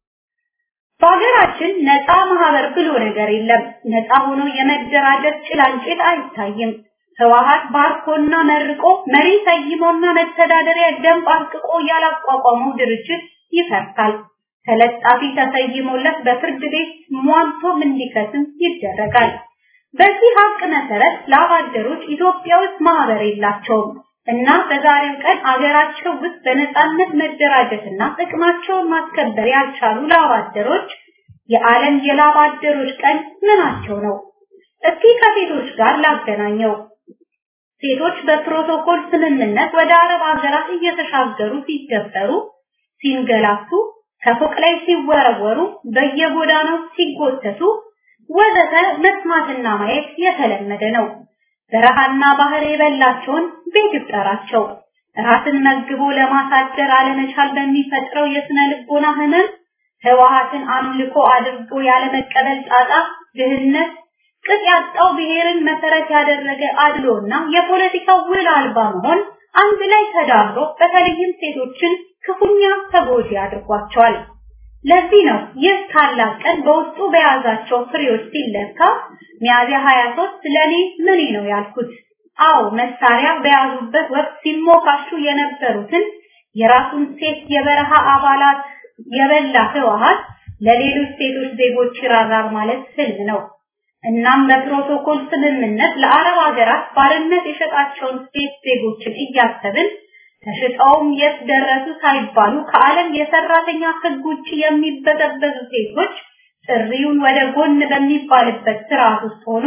በሀገራችን ነፃ ማህበር ብሎ ነገር የለም። ነፃ ሆኖ የመደራጀት ጭላንጭል አይታይም። ህወሓት ባርኮና መርቆ መሪ ሰይሞና መተዳደሪያ ደንብ አርቅቆ ያላቋቋመው ድርጅት ይፈርሳል። ተለጣፊ ተሰይሞለት በፍርድ ቤት ሟልቶም እንዲከስም ይደረጋል። በዚህ ሀቅ መሰረት ላብ አደሮች ኢትዮጵያ ውስጥ ማህበር የላቸውም እና በዛሬው ቀን አገራቸው ውስጥ በነፃነት መደራጀትና ጥቅማቸውን ማስከበር ያልቻሉ ላብ አደሮች የዓለም የላብ አደሮች ቀን ምናቸው ነው? እስኪ ከሴቶች ጋር ላገናኘው። ሴቶች በፕሮቶኮል ስምምነት ወደ አረብ ሀገራት እየተሻገሩ ሲገበሩ፣ ሲንገላቱ፣ ከፎቅ ላይ ሲወረወሩ፣ በየጎዳናው ሲጎተቱ ወዘተ መስማትና ማየት የተለመደ ነው። በረሃና ባህር የበላቸውን ቤት ይጠራቸው። ራስን መግቦ ለማሳደር አለመቻል በሚፈጥረው የስነ ልቦና ህመም ህወሓትን አምልኮ አድርጎ ያለመቀበል ጣጣ፣ ድህነት፣ ቅጥ ያጣው ብሔርን መሰረት ያደረገ አድሎና የፖለቲካ ውል አልባ መሆን አንድ ላይ ተዳምሮ በተለይም ሴቶችን ክፉኛ ተጎጂ አድርጓቸዋል። ለዚህ ነው ይህ ታላቅ ቀን በውስጡ በያዛቸው ፍሬዎች ሲለካ ሚያዝያ 23 ለኔ ምኔ ነው ያልኩት። አዎ መሳሪያ በያዙበት ወቅት ሲሞካሹ የነበሩትን የራሱን ሴት የበረሃ አባላት የበላ ህወሓት ለሌሎች ሴቶች ዜጎች ይራራል ማለት ህልም ነው። እናም በፕሮቶኮል ስምምነት ለአረብ ሀገራት ባርነት የሸጣቸውን ሴት ዜጎችን እያሰብን ተሽጠውም የት ደረሱ ሳይባሉ ከዓለም የሰራተኛ ህግ ውጭ የሚበዘበዙ ሴቶች ጥሪውን ወደ ጎን በሚባልበት ስርዓት ውስጥ ሆኖ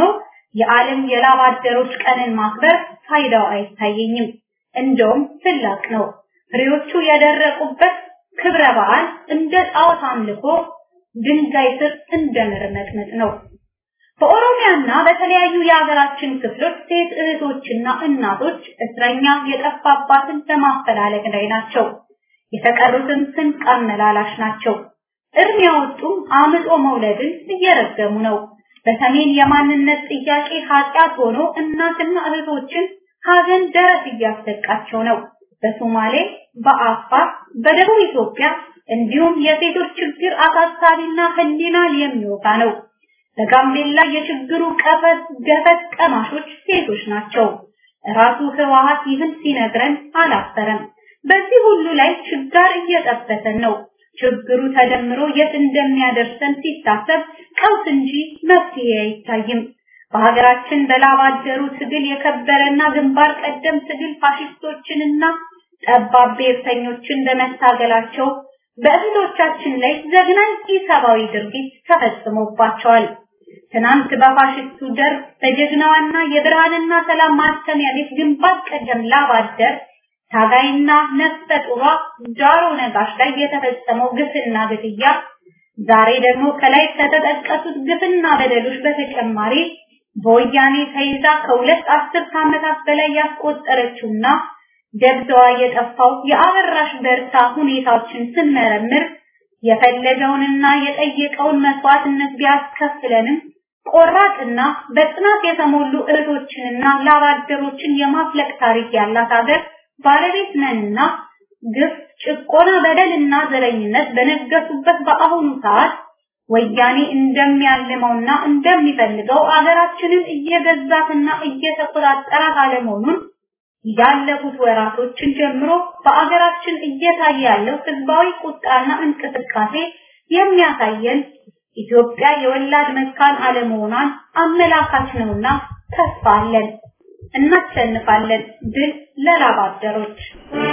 የዓለም የላብ አደሮች ቀንን ማክበር ፋይዳው አይታየኝም። እንደውም ስላቅ ነው። ፍሬዎቹ የደረቁበት ክብረ በዓል እንደ ጣዖት አምልኮ ድንጋይ ስር እንደ መርመጥመጥ ነው። በኦሮሚያና በተለያዩ የሀገራችን ክፍሎች ሴት እህቶችና እናቶች እስረኛ የጠፋባትን በማፈላለግ ላይ ናቸው። የተቀሩትም ስንቅ አመላላሽ ናቸው። እርም ያወጡም አምጦ መውለድን እየረገሙ ነው። በሰሜን የማንነት ጥያቄ ኃጢአት ሆኖ እናትና እህቶችን ሀዘን ደረት እያስደቃቸው ነው። በሶማሌ፣ በአፋር፣ በደቡብ ኢትዮጵያ እንዲሁም የሴቶች ችግር አሳሳቢና ህሊናን የሚወጋ ነው። በጋምቤላ የችግሩ ቀፈት ገፈት ቀማሾች ሴቶች ናቸው። ራሱ ህወሓት ይህን ሲነግረን አላፈረም። በዚህ ሁሉ ላይ ችጋር እየጠበሰን ነው። ችግሩ ተደምሮ የት እንደሚያደርሰን ሲታሰብ ቀውስ እንጂ መፍትሄ አይታይም። በሀገራችን በላብ አደሩ ትግል የከበረና ግንባር ቀደም ትግል ፋሽስቶችንና ጠባብ ብሔርተኞችን በመታገላቸው በእህቶቻችን ላይ ዘግናኝ ኢሰብአዊ ድርጊት ተፈጽሞባቸዋል። ትናንት በፋሽስቱ ደርግ በጀግናዋና የብርሃንና ሰላም ማተሚያ ቤት ግንባር ቀደም ላብ አደር ታጋይና ነፍሰ ጡሯ ጃሮ ነጋሽ ላይ የተፈጸመው ግፍና ግድያ ዛሬ ደግሞ ከላይ ከተጠቀሱት ግፍና በደሎች በተጨማሪ በወያኔ ተይዛ ከሁለት አስርት ዓመታት በላይ ያስቆጠረችውና ደብዛዋ የጠፋው የአበራሽ በርታ ሁኔታዎችን ስንመረምር የፈለገውንና የጠየቀውን መስዋዕትነት ቢያስከፍለንም ቆራጥና በጽናት የተሞሉ እህቶችንና ላባደሮችን የማፍለቅ ታሪክ ያላት ሀገር ባለቤት ነንና ግፍ፣ ጭቆና፣ በደልና ዘረኝነት በነገሱበት በአሁኑ ሰዓት ወያኔ እንደሚያልመውና እንደሚፈልገው አገራችንን እየገዛትና እየተቆጣጠራት አለመሆኑን ያለፉት ወራቶችን ጀምሮ በአገራችን እየታየ ያለው ህዝባዊ ቁጣና እንቅስቃሴ የሚያሳየን ኢትዮጵያ የወላድ መካን አለመሆኗን አመላካች ነውና ተስፋ አለን። እናሸንፋለን። ድል ለላብ አደሮች።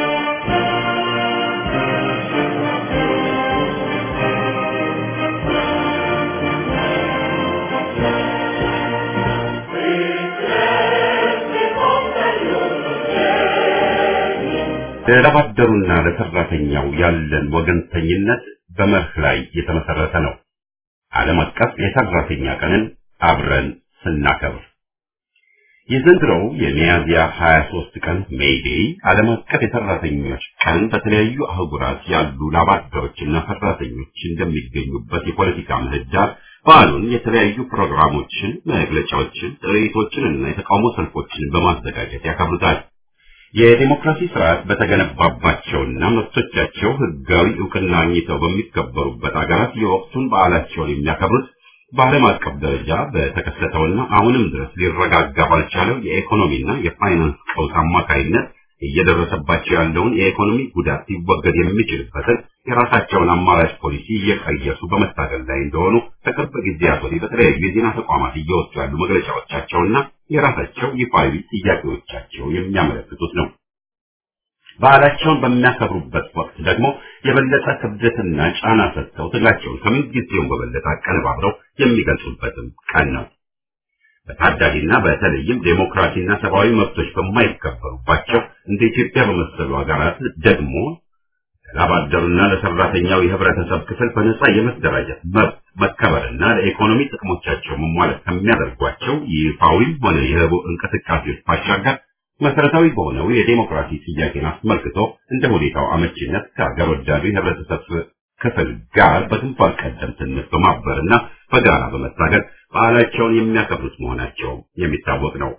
ለላባደሩና ለሰራተኛው ያለን ወገንተኝነት በመርህ ላይ የተመሰረተ ነው። ዓለም አቀፍ የሰራተኛ ቀንን አብረን ስናከብር የዘንድሮው የሚያዝያ 23 ቀን ሜይዴይ ዓለም አቀፍ የሰራተኞች ቀን በተለያዩ አህጉራት ያሉ ላባደሮችና ሰራተኞች እንደሚገኙበት የፖለቲካ ምህዳር በዓሉን የተለያዩ ፕሮግራሞችን፣ መግለጫዎችን፣ ጥሪቶችን እና የተቃውሞ ሰልፎችን በማዘጋጀት ያከብሩታል። የዲሞክራሲ ስርዓት በተገነባባቸውና መብቶቻቸው ህጋዊ እውቅና አግኝተው በሚከበሩበት አገራት የወቅቱን በዓላቸውን የሚያከብሩት በዓለም አቀፍ ደረጃ በተከሰተውና አሁንም ድረስ ሊረጋጋ ባልቻለው የኢኮኖሚና የፋይናንስ ቀውስ አማካይነት እየደረሰባቸው ያለውን የኢኮኖሚ ጉዳት ሊወገድ የሚችልበትን የራሳቸውን አማራጭ ፖሊሲ እየቀየሱ በመታገል ላይ እንደሆኑ ከቅርብ ጊዜያት ወዲህ በተለያዩ የዜና ተቋማት እየወጡ ያሉ መግለጫዎቻቸውና የራሳቸው ይፋዊ ጥያቄዎቻቸው የሚያመለክቱት ነው። በዓላቸውን በሚያከብሩበት ወቅት ደግሞ የበለጠ ክብደትና ጫና ሰጥተው ትግላቸውን ከምንጊዜውም በበለጠ አቀነባብረው የሚገልጹበትም ቀን ነው። በታዳጊና በተለይም ዴሞክራሲና ሰብአዊ መብቶች በማይከበሩባቸው እንደ ኢትዮጵያ በመሰሉ ሀገራት ደግሞ ለላባደሩና ለሰራተኛው የህብረተሰብ ክፍል በነጻ የመደራጀት መብት መከበርና ለኢኮኖሚ ጥቅሞቻቸው መሟላት ከሚያደርጓቸው ይፋዊም ሆነ የህቡ እንቅስቃሴዎች ባሻገር መሰረታዊ በሆነው የዴሞክራሲ ጥያቄን አስመልክቶ እንደ ሁኔታው አመቺነት ከሀገር ወዳዱ የህብረተሰብ ክፍል ጋር በግንባር ቀደምትነት በማበርና በጋራ በመታገል በዓላቸውን የሚያከብሩት መሆናቸው የሚታወቅ ነው።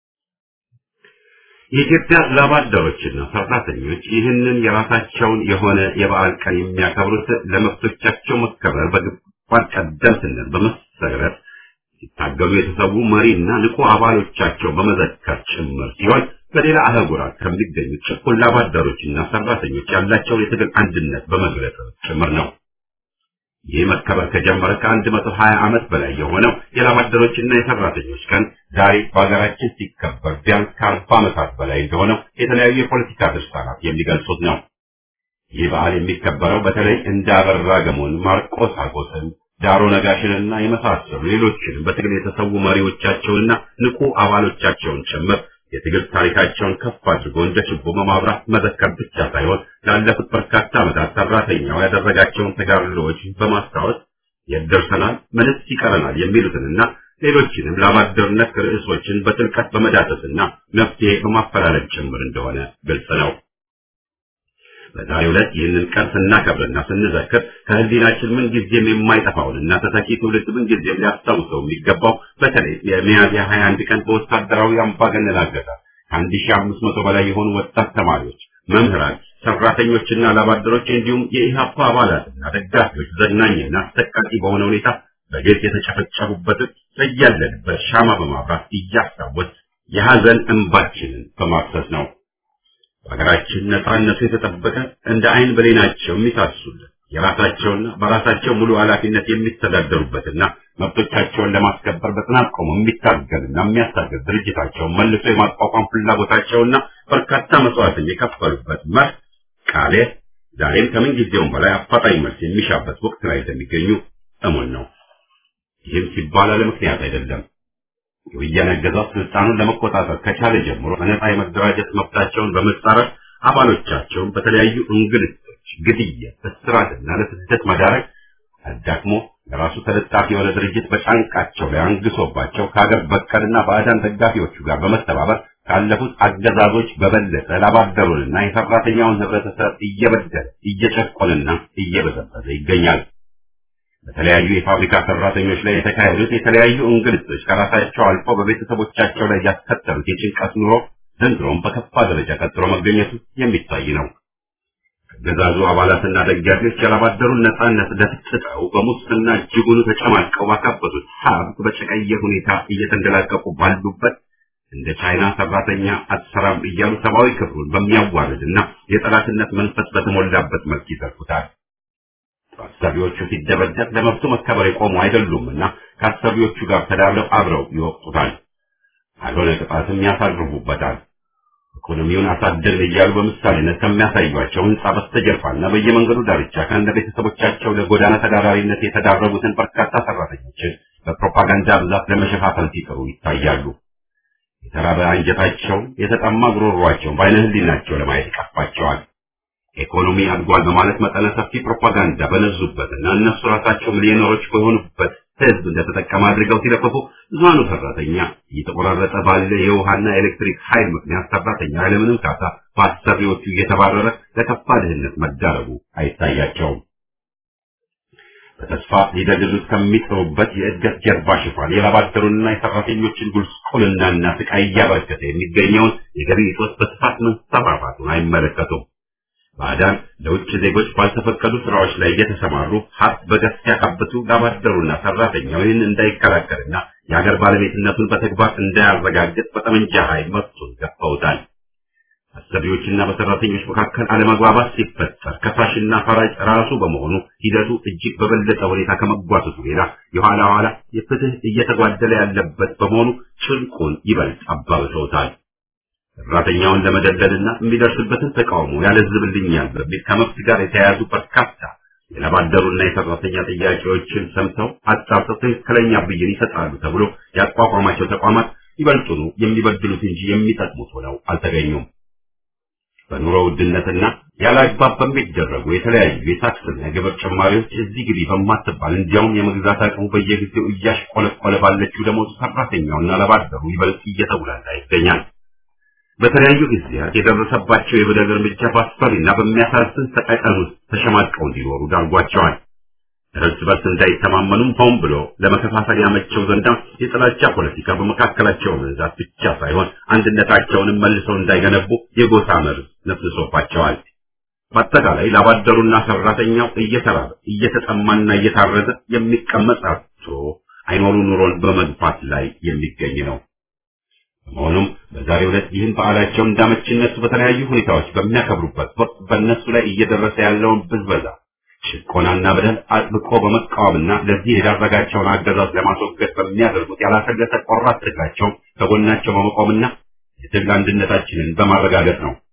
የኢትዮጵያ ላባደሮችና ሰራተኞች ይህንን የራሳቸውን የሆነ የበዓል ቀን የሚያከብሩት ለመብቶቻቸው መከበር በግንባር ቀደምትነት በመሰረት ሲታገሉ የተሰዉ መሪና ንቁ አባሎቻቸው በመዘከር ጭምር ሲሆን በሌላ አህጉራት ከሚገኙ ጭቁን ላባደሮችና ሰራተኞች ያላቸውን የትግል አንድነት በመግለጽ ጭምር ነው። ይህ መከበር ከጀመረ ከአንድ መቶ ሀያ ዓመት በላይ የሆነው የላባደሮችና የሰራተኞች ቀን ዛሬ በሀገራችን ሲከበር ቢያንስ ከአርባ ዓመታት በላይ እንደሆነው የተለያዩ የፖለቲካ ድርሳናት የሚገልጹት ነው። ይህ በዓል የሚከበረው በተለይ እንደ አበራ ገሞን፣ ማርቆስ አጎስን፣ ዳሮ ነጋሽንና የመሳሰሉ ሌሎችንም በትግል የተሰዉ መሪዎቻቸውንና ንቁ አባሎቻቸውን ጭምር የትግል ታሪካቸውን ከፍ አድርጎ እንደ ችቦ በማብራት መዘከር ብቻ ሳይሆን ላለፉት በርካታ ዓመታት ሰራተኛው ያደረጋቸውን ተጋድሎዎች በማስታወስ የት ደርሰናል፣ ምንስ ይቀረናል የሚሉትንና ሌሎችንም ለአባደርነት ርዕሶችን በጥልቀት በመዳሰስና መፍትሄ በማፈላለግ ጭምር እንደሆነ ግልጽ ነው። በዛሬው ዕለት ይህንን ቀን ስናከብርና ስንዘክር ከህሊናችን ምን ጊዜም የማይጠፋውንና ተተኪ ትውልድ ምን ጊዜም ሊያስታውሰው የሚገባው በተለይ የሚያዝያ 21 ቀን በወታደራዊ አምባገነን አገዛዝ ከአንድ ሺህ አምስት መቶ በላይ የሆኑ ወጣት ተማሪዎች፣ መምህራን፣ ሰራተኞችና ላባደሮች እንዲሁም የኢህአፓ አባላትና ደጋፊዎች ዘግናኝና አሰቃቂ በሆነ ሁኔታ በግልጽ የተጨፈጨፉበትን በያለንበት ሻማ በማብራት እያስታወስ የሐዘን እንባችንን በማፍሰስ ነው። በሀገራችን ነጻነቱ የተጠበቀ እንደ አይን ብሌናቸው የሚሳሱልን የራሳቸውና በራሳቸው ሙሉ ኃላፊነት የሚተዳደሩበትና መብቶቻቸውን ለማስከበር በጽናት ቆሞ የሚታገልና የሚያስታገል ድርጅታቸውን መልሶ የማቋቋም ፍላጎታቸውና በርካታ መስዋዕትን የከፈሉበት መርህ ቃሌ ዛሬም ከምን ጊዜውም በላይ አፋጣኝ መልስ የሚሻበት ወቅት ላይ እንደሚገኙ እሙን ነው። ይህም ሲባል አለ ምክንያት አይደለም። የወያኔ አገዛዝ ስልጣኑን ለመቆጣጠር ከቻለ ጀምሮ በነጻ የመደራጀት መብታቸውን በመጻረር አባሎቻቸውን በተለያዩ እንግልቶች፣ ግድያ፣ እስራትና ለስደት መዳረግ አዳክሞ ለራሱ ተለጣፊ የሆነ ድርጅት በጫንቃቸው ላይ አንግሶባቸው ከሀገር በቀልና ባዕዳን ደጋፊዎቹ ጋር በመተባበር ካለፉት አገዛዞች በበለጠ ላባደሩንና የሰራተኛውን ህብረተሰብ እየበደለ እየጨቆንና እየበዘበዘ ይገኛል። በተለያዩ የፋብሪካ ሰራተኞች ላይ የተካሄዱት የተለያዩ እንግልቶች ከራሳቸው አልፎ በቤተሰቦቻቸው ላይ ያስከተሉት የጭንቀት ኑሮ ዘንድሮም በከፋ ደረጃ ቀጥሎ መገኘቱ የሚታይ ነው። አገዛዙ አባላትና ደጋፊዎች ያላባደሩን ነጻነት ደፍጥጠው በሙስና እጅጉኑ ተጨማልቀው ባካበቱት ሀብት በጨቀየ ሁኔታ እየተንደላቀቁ ባሉበት እንደ ቻይና ሰራተኛ አትሰራም እያሉ ሰብአዊ ክብሩን በሚያዋርድና የጠላትነት መንፈስ በተሞላበት መልክ ይዘርፉታል። አሰሪዎቹ ሲደበደብ ለመብቱ መከበር የቆሙ አይደሉምና ከአሰሪዎቹ ጋር ተዳብለው አብረው ይወቅጡታል። አልሆነ ቅጣትም ያሳርፉበታል። ኢኮኖሚውን አሳደግን እያሉ በምሳሌነት ከሚያሳዩቸው ህንጻ በስተጀርባና በየመንገዱ ዳርቻ ከእንደ ቤተሰቦቻቸው ለጎዳና ተዳዳሪነት የተዳረጉትን በርካታ ሰራተኞችን በፕሮፓጋንዳ ብዛት ለመሸፋፈል ሲጥሩ ይታያሉ። የተራበ አንጀታቸው፣ የተጠማ ጉሮሯቸውን በዓይነ ህሊናቸው ለማየት ይቀፋቸዋል። ኢኮኖሚ አድጓል በማለት መጠነ ሰፊ ፕሮፓጋንዳ በነዙበትና እነሱ ራሳቸው ሚሊዮነሮች በሆኑበት ህዝብ እንደተጠቀመ አድርገው ሲለፈፉ ብዙሃኑ ሰራተኛ እየተቆራረጠ ባለ የውሃና ኤሌክትሪክ ኃይል ምክንያት ሰራተኛ ያለምንም ካሳ በአሰሪዎቹ እየተባረረ ለከፋ ድህነት መዳረጉ አይታያቸውም። በተስፋ ሊደግዙት ከሚጥሩበት የእድገት ጀርባ ሽፋን የላባደሩንና የሰራተኞችን ጉስቁልናና ስቃይ እያበረከተ የሚገኘውን የገቢ እጦት በስፋት መንሰራፋቱን አይመለከቱም። ባዕዳን ለውጭ ዜጎች ባልተፈቀዱ ስራዎች ላይ እየተሰማሩ ሀብት በገፍ ሲያካብቱ ላባደሩና ሰራተኛው ይህን እንዳይከላከልና የሀገር ባለቤትነቱን በተግባር እንዳያረጋግጥ በጠመንጃ ኃይል መብቱን ገፈውታል። አሰሪዎችና በሰራተኞች መካከል አለመግባባት ሲፈጠር ከሳሽና ፈራጅ ራሱ በመሆኑ ሂደቱ እጅግ በበለጠ ሁኔታ ከመጓተቱ ሌላ የኋላ ኋላ የፍትህ እየተጓደለ ያለበት በመሆኑ ጭንቁን ይበልጥ አባብሰውታል። ሰራተኛውን ለመደለልና የሚደርስበትን ተቃውሞ ያለዝብልኛል በሚል ከመብት ጋር የተያያዙ በርካታ የላባደሩና የሰራተኛ ጥያቄዎችን ሰምተው አጣርተው ትክክለኛ ብይን ይሰጣሉ ተብሎ ያቋቋማቸው ተቋማት ይበልጡኑ የሚበድሉት እንጂ የሚጠቅሙት ሆነው አልተገኙም። በኑሮ ውድነትና ያለ አግባብ በሚደረጉ የተለያዩ የታክስና የግብር ጭማሪዎች እዚህ ግቢ በማትባል እንዲያውም የመግዛት አቅሙ በየጊዜው እያሽቆለቆለ ባለችው ደሞዝ ሰራተኛውና ላባደሩ ይበልጥ እየተጉላላ ይገኛል። በተለያዩ ጊዜያት የደረሰባቸው የበደል እርምጃ በአስፈሪና በሚያሳዝን ሰቀቀን ውስጥ ተሸማቀው እንዲኖሩ ዳርጓቸዋል። እርስ በርስ እንዳይተማመኑም ሆን ብሎ ለመከፋፈል ያመቸው ዘንዳ የጥላቻ ፖለቲካ በመካከላቸው መዛት ብቻ ሳይሆን አንድነታቸውንም መልሰው እንዳይገነቡ የጎሳ መርዝ ነፍስሶባቸዋል። በአጠቃላይ ላባደሩና ሰራተኛው እየተራበ እየተጠማና እየታረዘ የሚቀመጥ አጥቶ አይኖሩ ኑሮን በመግፋት ላይ የሚገኝ ነው። በመሆኑም በዛሬው ዕለት ይህን በዓላቸውን እንዳመችነቱ በተለያዩ ሁኔታዎች በሚያከብሩበት ወቅት በእነሱ ላይ እየደረሰ ያለውን ብዝበዛ፣ ጭቆናና በደል አጥብቆ በመቃወምና ለዚህ የዳረጋቸውን አገዛዝ ለማስወገድ በሚያደርጉት ያላሰለሰ ቆራጥ ትግላቸው ከጎናቸው በመቆምና የትግል አንድነታችንን በማረጋገጥ ነው።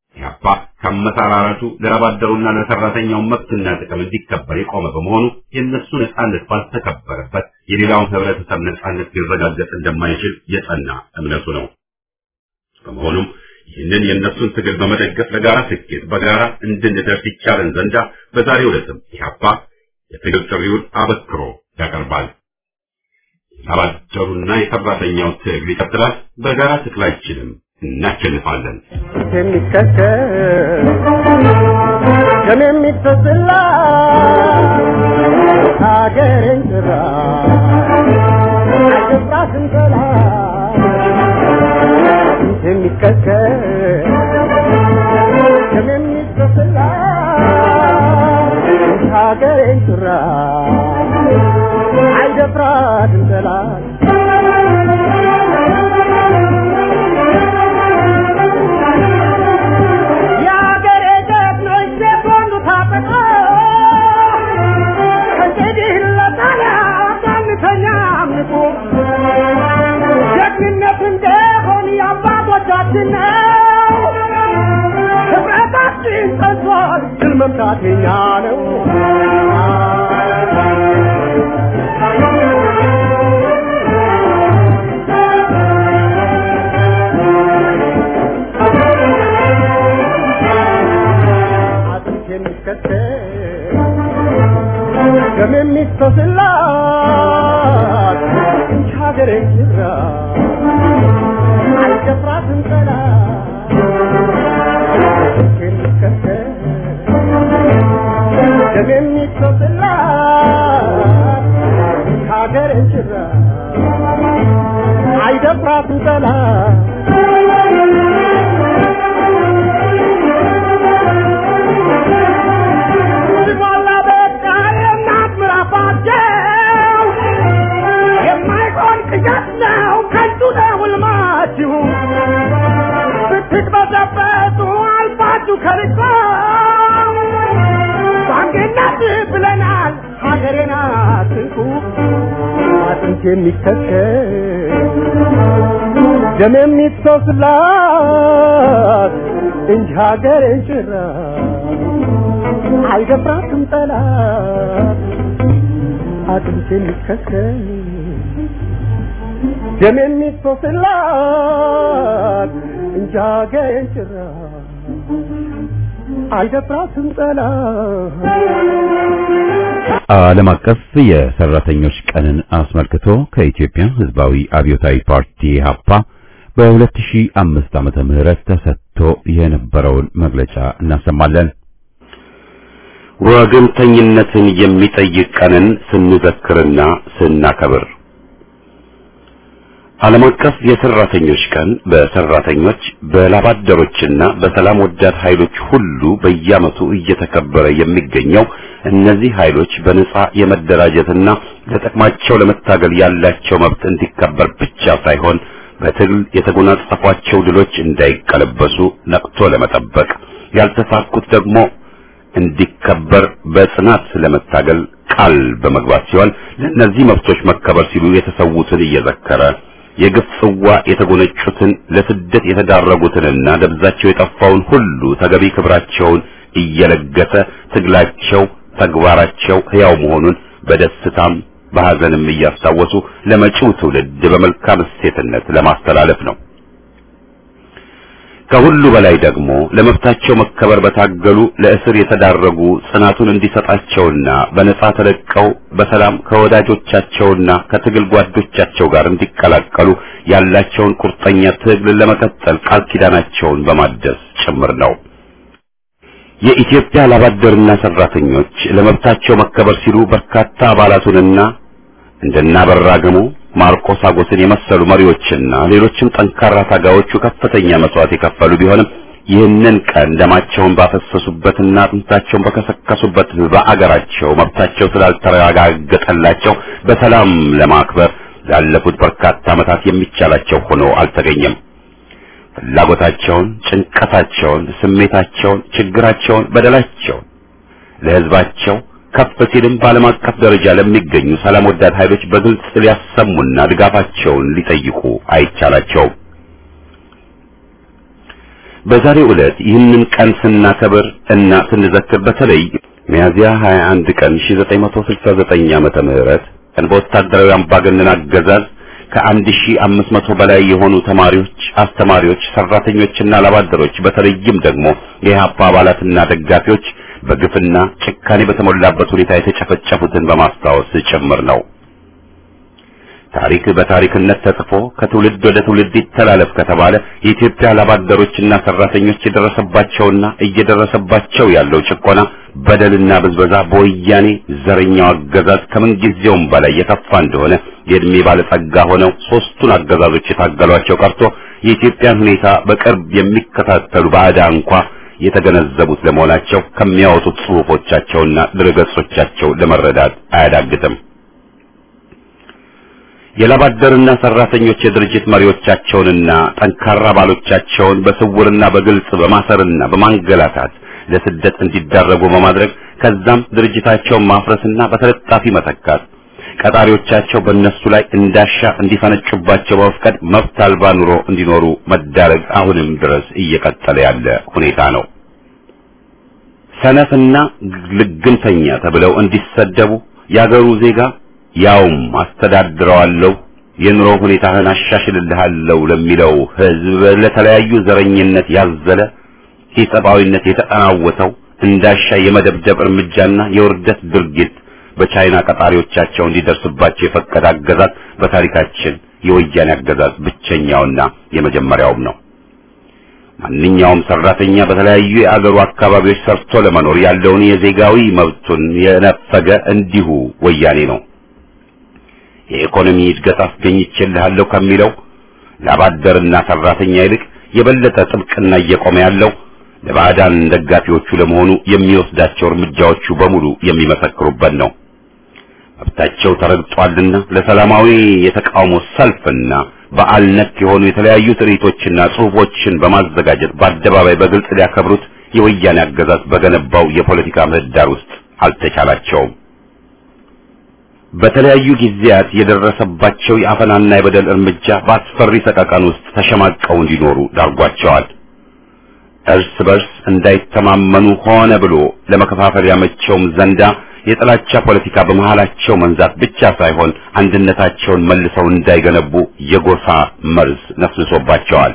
ኢህአፓ ከመሰራረቱ ለረባደሩና ለሰራተኛው መብትና ጥቅም እንዲከበር የቆመ በመሆኑ የእነሱ ነጻነት ባልተከበረበት የሌላውን ህብረተሰብ ነጻነት ሊረጋገጥ እንደማይችል የጸና እምነቱ ነው። በመሆኑም ይህንን የእነሱን ትግል በመደገፍ ለጋራ ስኬት በጋራ እንድንደርስ ይቻለን ዘንዳ በዛሬው ዕለትም ኢህአፓ የትግል ጥሪውን አበክሮ ያቀርባል። የላባደሩና የሰራተኛው ትግል ይቀጥላል። በጋራ ትግላችንም እናሸንፋለን። የሚከተል ደም የሚፈስላ ሀገሬን ጭራ አይገባትም ጠላት የሚከተል ደም የሚፈስላ ሀገሬን ጭራ አይደፍራትም ጠላት የአገሬ ጀግኖች ሴቶንዱ ታጠቃ ከእንግዲህ ለጣሊያ ሳንተኛ አምልኮ ጀግንነት እንደሆን የአባቶቻችን ነው። ህብረታችን ጸንቷል፣ ድል መምታት የኛ ነው። አጥንት የሚከተል ደም የሚፈስላት እንጂ ሀገሬ ኪራ አልደፍራትም ጠላት አጥንት የሚከተል ደም የሚፈስላት እንጂ ሀገሬ ኪራ አይደፍራትም ጠላት ሲሞላ በቃ የእናት ምራፋቸው የማይሆን ቅዠት ነው ከንቱ ነው ሕልማችሁ ብትቅበዘበዙ አልፋችሁ ከርቆ ባንድነት ብለናል ሀገሬን አትንኩ አጥንት የሚከተል ደም የሚፈስላት እንጂ ሀገሬን ጭራ አይደፍራትም ጠላት አጥንት የሚከተል ደም የሚፈስላት እንጂ ሀገሬን ጭራ አይደፍራትም ጠላት ዓለም አቀፍ የሰራተኞች ቀንን አስመልክቶ ከኢትዮጵያ ሕዝባዊ አብዮታዊ ፓርቲ ኢህአፓ በ2005 ዓመተ ምህረት ተሰጥቶ የነበረውን መግለጫ እናሰማለን። ወገንተኝነትን የሚጠይቅ ቀንን ስንዘክርና ስናከብር ዓለም አቀፍ የሰራተኞች ቀን በሰራተኞች በላባደሮችና በሰላም ወዳድ ኃይሎች ሁሉ በየዓመቱ እየተከበረ የሚገኘው እነዚህ ኃይሎች በነጻ የመደራጀትና ለጥቅማቸው ለመታገል ያላቸው መብት እንዲከበር ብቻ ሳይሆን በትግል የተጎናጸፏቸው ድሎች እንዳይቀለበሱ ነቅቶ ለመጠበቅ ያልተሳኩት ደግሞ እንዲከበር በጽናት ለመታገል ቃል በመግባት ሲሆን ለእነዚህ መብቶች መከበር ሲሉ የተሰዉትን እየዘከረ የግፍ ጽዋ የተጎነጩትን ለስደት የተዳረጉትንና ደብዛቸው የጠፋውን ሁሉ ተገቢ ክብራቸውን እየለገሰ ትግላቸው፣ ተግባራቸው ሕያው መሆኑን በደስታም በሐዘንም እያስታወሱ ለመጪው ትውልድ በመልካም እሴትነት ለማስተላለፍ ነው። ከሁሉ በላይ ደግሞ ለመብታቸው መከበር በታገሉ ለእስር የተዳረጉ ጽናቱን እንዲሰጣቸውና በነጻ ተለቀው በሰላም ከወዳጆቻቸውና ከትግል ጓዶቻቸው ጋር እንዲቀላቀሉ ያላቸውን ቁርጠኛ ትግል ለመቀጠል ቃል ኪዳናቸውን በማደስ ጭምር ነው። የኢትዮጵያ ላባደርና ሰራተኞች ለመብታቸው መከበር ሲሉ በርካታ አባላቱንና እንደናበራ ገሞ ማርቆስ አጎስን የመሰሉ መሪዎችና ሌሎችም ጠንካራ ታጋዮቹ ከፍተኛ መስዋዕት የከፈሉ ቢሆንም ይህንን ቀን ደማቸውን ባፈሰሱበትና አጥንታቸውን በከሰከሱበት በአገራቸው መብታቸው ስላልተረጋገጠላቸው በሰላም ለማክበር ላለፉት በርካታ ዓመታት የሚቻላቸው ሆኖ አልተገኘም። ፍላጎታቸውን፣ ጭንቀታቸውን፣ ስሜታቸውን፣ ችግራቸውን፣ በደላቸውን ለሕዝባቸው ከፍ ሲልም በዓለም አቀፍ ደረጃ ለሚገኙ ሰላም ወዳድ ኃይሎች በግልጽ ሊያሰሙና ድጋፋቸውን ሊጠይቁ አይቻላቸውም። በዛሬው ዕለት ይህንን ቀን ስናከብር እና ስንዘክር በተለይ ሚያዝያ 21 ቀን 1969 ዓመተ ምህረት ቀን በወታደራዊ አምባገነን አገዛዝ ከአንድ ሺህ አምስት መቶ በላይ የሆኑ ተማሪዎች፣ አስተማሪዎች፣ ሰራተኞችና ላባደሮች በተለይም ደግሞ የኢህአፓ አባላትና ደጋፊዎች በግፍና ጭካኔ በተሞላበት ሁኔታ የተጨፈጨፉትን በማስታወስ ጭምር ነው። ታሪክ በታሪክነት ተጽፎ ከትውልድ ወደ ትውልድ ይተላለፍ ከተባለ የኢትዮጵያ ላባደሮችና ሰራተኞች የደረሰባቸውና እየደረሰባቸው ያለው ጭቆና፣ በደልና ብዝበዛ በወያኔ ዘረኛው አገዛዝ ከምንጊዜውም በላይ የከፋ እንደሆነ የእድሜ ባለጸጋ ሆነው ሶስቱን አገዛዞች የታገሏቸው ቀርቶ የኢትዮጵያን ሁኔታ በቅርብ የሚከታተሉ ባዕዳ እንኳ የተገነዘቡት ለመሆናቸው ከሚያወጡት ጽሑፎቻቸውና ድረገጾቻቸው ለመረዳት አያዳግትም። የላባደርና ሰራተኞች የድርጅት መሪዎቻቸውንና ጠንካራ ባሎቻቸውን በስውርና በግልጽ በማሰርና በማንገላታት ለስደት እንዲዳረጉ በማድረግ ከዛም ድርጅታቸውን ማፍረስና በተለጣፊ መተካት ቀጣሪዎቻቸው በእነሱ ላይ እንዳሻ እንዲፈነጩባቸው በመፍቀድ መብት አልባ ኑሮ እንዲኖሩ መዳረግ አሁንም ድረስ እየቀጠለ ያለ ሁኔታ ነው። ሰነፍና ልግምተኛ ተብለው እንዲሰደቡ የአገሩ ዜጋ ያውም አስተዳድረዋለሁ የኑሮ ሁኔታህን አሻሽልልሃለሁ ለሚለው ሕዝብ ለተለያዩ ዘረኝነት ያዘለ ኢሰብአዊነት የተጠናወተው እንዳሻ የመደብደብ እርምጃና የውርደት ድርጊት በቻይና ቀጣሪዎቻቸው እንዲደርስባቸው የፈቀደ አገዛዝ በታሪካችን የወያኔ አገዛዝ ብቸኛውና የመጀመሪያውም ነው። ማንኛውም ሰራተኛ በተለያዩ የአገሩ አካባቢዎች ሰርቶ ለመኖር ያለውን የዜጋዊ መብቱን የነፈገ እንዲሁ ወያኔ ነው። የኢኮኖሚ እድገት አስገኝቼልሃለሁ ከሚለው ላባደርና ሰራተኛ ይልቅ የበለጠ ጥብቅና እየቆመ ያለው ለባዕዳን ደጋፊዎቹ ለመሆኑ የሚወስዳቸው እርምጃዎቹ በሙሉ የሚመሰክሩበት ነው። መብታቸው ተረግጧልና ለሰላማዊ የተቃውሞ ሰልፍና በዓል ነክ የሆኑ የተለያዩ ትርኢቶችና ጽሑፎችን በማዘጋጀት በአደባባይ በግልጽ ሊያከብሩት የወያኔ አገዛዝ በገነባው የፖለቲካ ምህዳር ውስጥ አልተቻላቸውም። በተለያዩ ጊዜያት የደረሰባቸው የአፈናና የበደል እርምጃ በአስፈሪ ሰቀቀን ውስጥ ተሸማቀው እንዲኖሩ ዳርጓቸዋል። እርስ በርስ እንዳይተማመኑ ሆነ ብሎ ለመከፋፈል ያመቸውም ዘንዳ የጥላቻ ፖለቲካ በመሃላቸው መንዛት ብቻ ሳይሆን አንድነታቸውን መልሰው እንዳይገነቡ የጎሳ መርዝ ነፍስሶባቸዋል።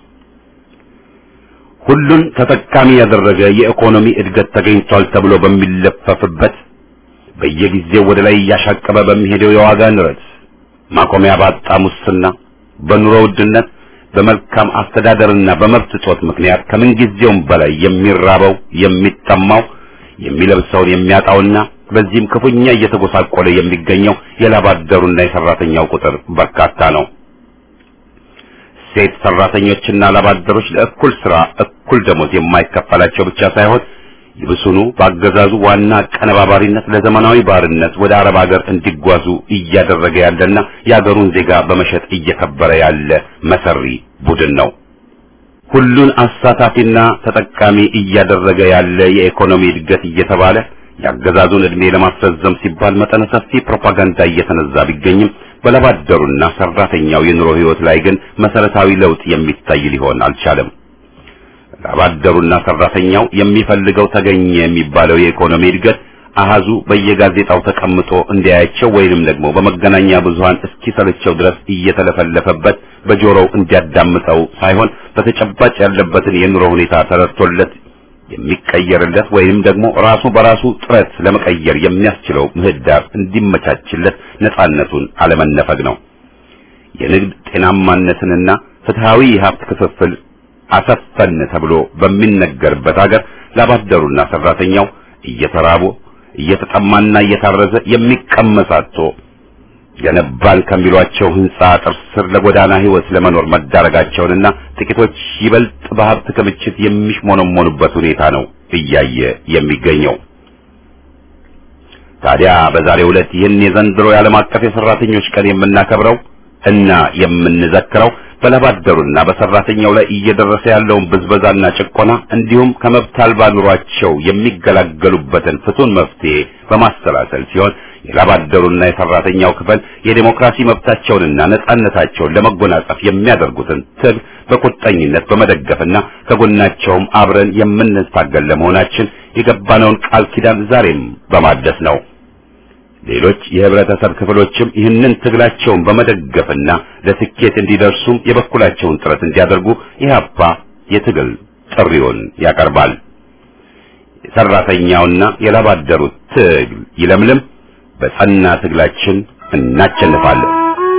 ሁሉን ተጠቃሚ ያደረገ የኢኮኖሚ እድገት ተገኝቷል ተብሎ በሚለፈፍበት በየጊዜው ወደ ላይ እያሻቀበ በሚሄደው የዋጋ ንረት፣ ማቆሚያ ባጣ ሙስና፣ በኑሮ ውድነት፣ በመልካም አስተዳደርና በመብት እጦት ምክንያት ከምንጊዜውም በላይ የሚራበው የሚጠማው የሚለብሰውን የሚያጣውና በዚህም ክፉኛ እየተጎሳቆለ የሚገኘው የላባደሩና የሰራተኛው ቁጥር በርካታ ነው። ሴት ሰራተኞችና ላባደሮች ለእኩል ስራ እኩል ደሞዝ የማይከፈላቸው ብቻ ሳይሆን ይብሱኑ በአገዛዙ ዋና አቀነባባሪነት ለዘመናዊ ባርነት ወደ አረብ ሀገር እንዲጓዙ እያደረገ ያለና የአገሩን ዜጋ በመሸጥ እየከበረ ያለ መሰሪ ቡድን ነው። ሁሉን አሳታፊና ተጠቃሚ እያደረገ ያለ የኢኮኖሚ እድገት እየተባለ የአገዛዙን ዕድሜ ለማስረዘም ሲባል መጠነ ሰፊ ፕሮፓጋንዳ እየተነዛ ቢገኝም በላባደሩና ሰራተኛው የኑሮ ሕይወት ላይ ግን መሰረታዊ ለውጥ የሚታይ ሊሆን አልቻለም። ላባደሩና ሰራተኛው የሚፈልገው ተገኘ የሚባለው የኢኮኖሚ እድገት አሃዙ በየጋዜጣው ተቀምጦ እንዲያያቸው ወይንም ደግሞ በመገናኛ ብዙሃን እስኪሰለቸው ድረስ እየተለፈለፈበት በጆሮው እንዲያዳምጠው ሳይሆን በተጨባጭ ያለበትን የኑሮ ሁኔታ ተረድቶለት የሚቀየርለት ወይም ደግሞ ራሱ በራሱ ጥረት ለመቀየር የሚያስችለው ምህዳር እንዲመቻችለት ነጻነቱን አለመነፈግ ነው። የንግድ ጤናማነትንና ፍትሃዊ የሀብት ክፍፍል አሰፈን ተብሎ በሚነገርበት ሀገር ላባደሩና ሰራተኛው እየተራቡ እየተጠማና እየታረዘ የሚቀመሳቶ ገነባን ከሚሏቸው ህንጻ አጥር ስር ለጎዳና ህይወት ለመኖር መዳረጋቸውንና ጥቂቶች ይበልጥ በሀብት ክምችት የሚሽሞነሞኑበት ሁኔታ ነው እያየ የሚገኘው። ታዲያ በዛሬው ዕለት ይህን የዘንድሮ የዓለም አቀፍ የሰራተኞች ቀን የምናከብረው እና የምንዘክረው በላባደሩና በሰራተኛው ላይ እየደረሰ ያለውን ብዝበዛና ጭቆና እንዲሁም ከመብት አልባ ኑሯቸው የሚገላገሉበትን ፍቱን መፍትሄ በማሰላሰል ሲሆን የላባደሩና የሰራተኛው ክፍል የዴሞክራሲ መብታቸውንና ነጻነታቸውን ለመጎናጸፍ የሚያደርጉትን ትግል በቁርጠኝነት በመደገፍና ከጎናቸውም አብረን የምንታገል ለመሆናችን የገባነውን ቃል ኪዳን ዛሬም በማደስ ነው። ሌሎች የህብረተሰብ ክፍሎችም ይህንን ትግላቸውን በመደገፍና ለስኬት እንዲደርሱም የበኩላቸውን ጥረት እንዲያደርጉ ኢህአፓ የትግል ጥሪውን ያቀርባል። የሰራተኛውና የላባደሩ ትግል ይለምልም። በጸና ትግላችን እናቸንፋለን።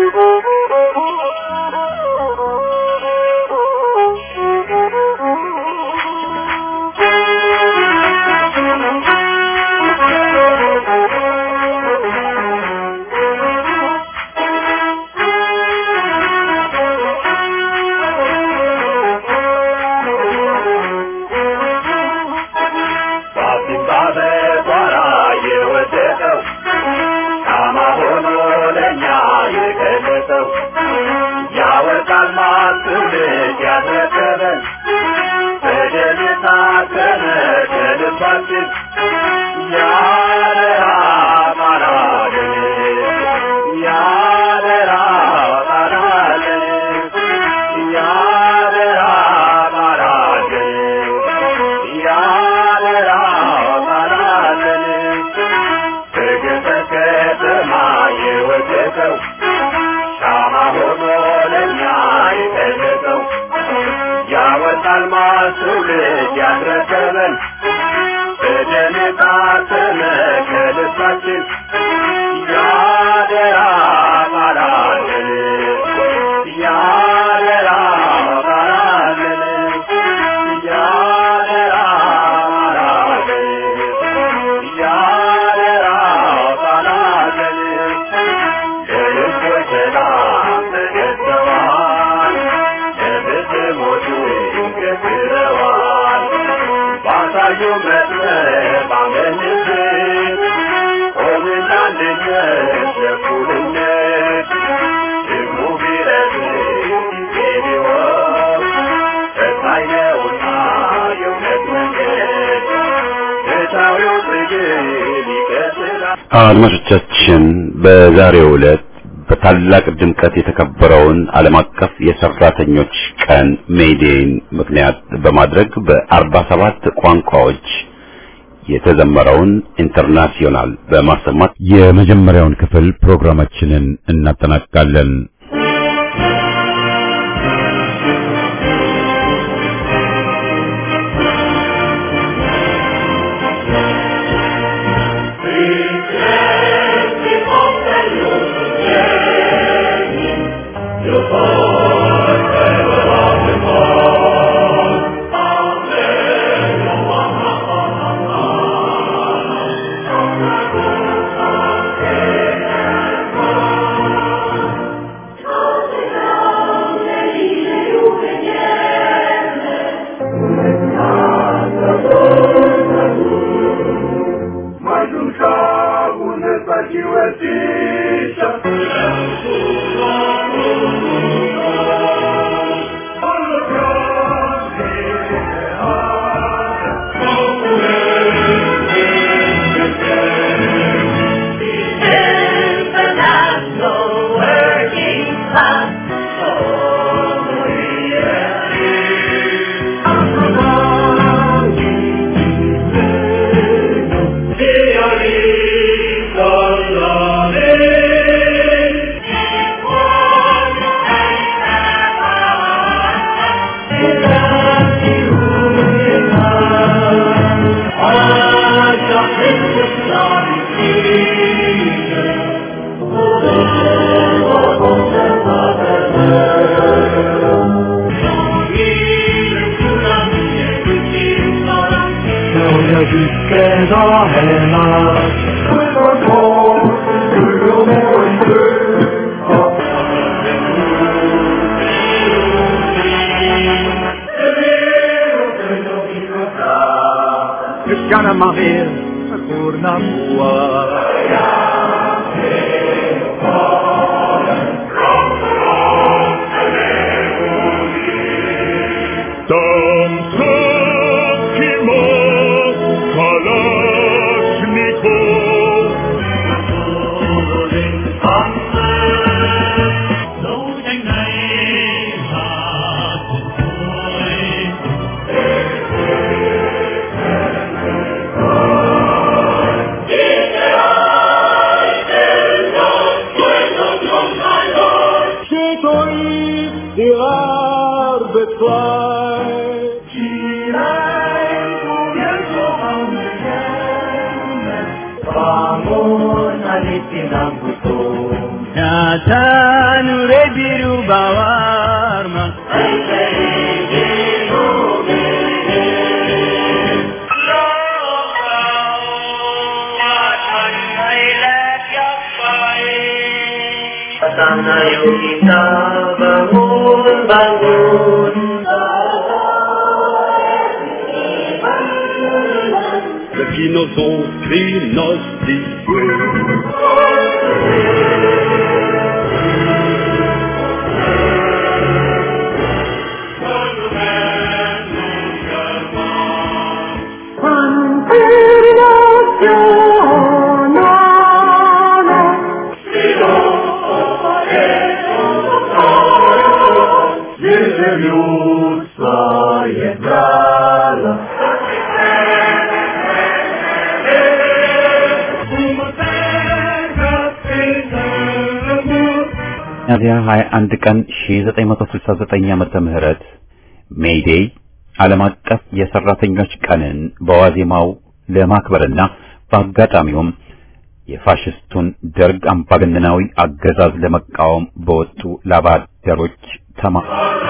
አድማጮቻችን በዛሬው ዕለት በታላቅ ድምቀት የተከበረውን ዓለም አቀፍ የሰራተኞች ቀን ሜይዴይን ምክንያት በማድረግ በአርባ ሰባት ቋንቋዎች የተዘመረውን ኢንተርናሽናል በማሰማት የመጀመሪያውን ክፍል ፕሮግራማችንን እናጠናቅቃለን። Gana Maria, Kurna Там Сакима Калашников Đấu tranh này là 起来，不愿做好女人们，把我那里的南不走。 Nyaataanu reebiru bawaarma. Sana yuk kita bangun bangun Ceux qui nous ont diagnostiqués. Революция брала. ሚያዝያ 21 ቀን 1969 ዓመተ ምህረት ሜይዴይ ዓለም አቀፍ የሰራተኞች ቀንን በዋዜማው ለማክበርና በአጋጣሚውም የፋሽስቱን ደርግ አምባገነናዊ አገዛዝ ለመቃወም በወጡ ላባደሮች ተማ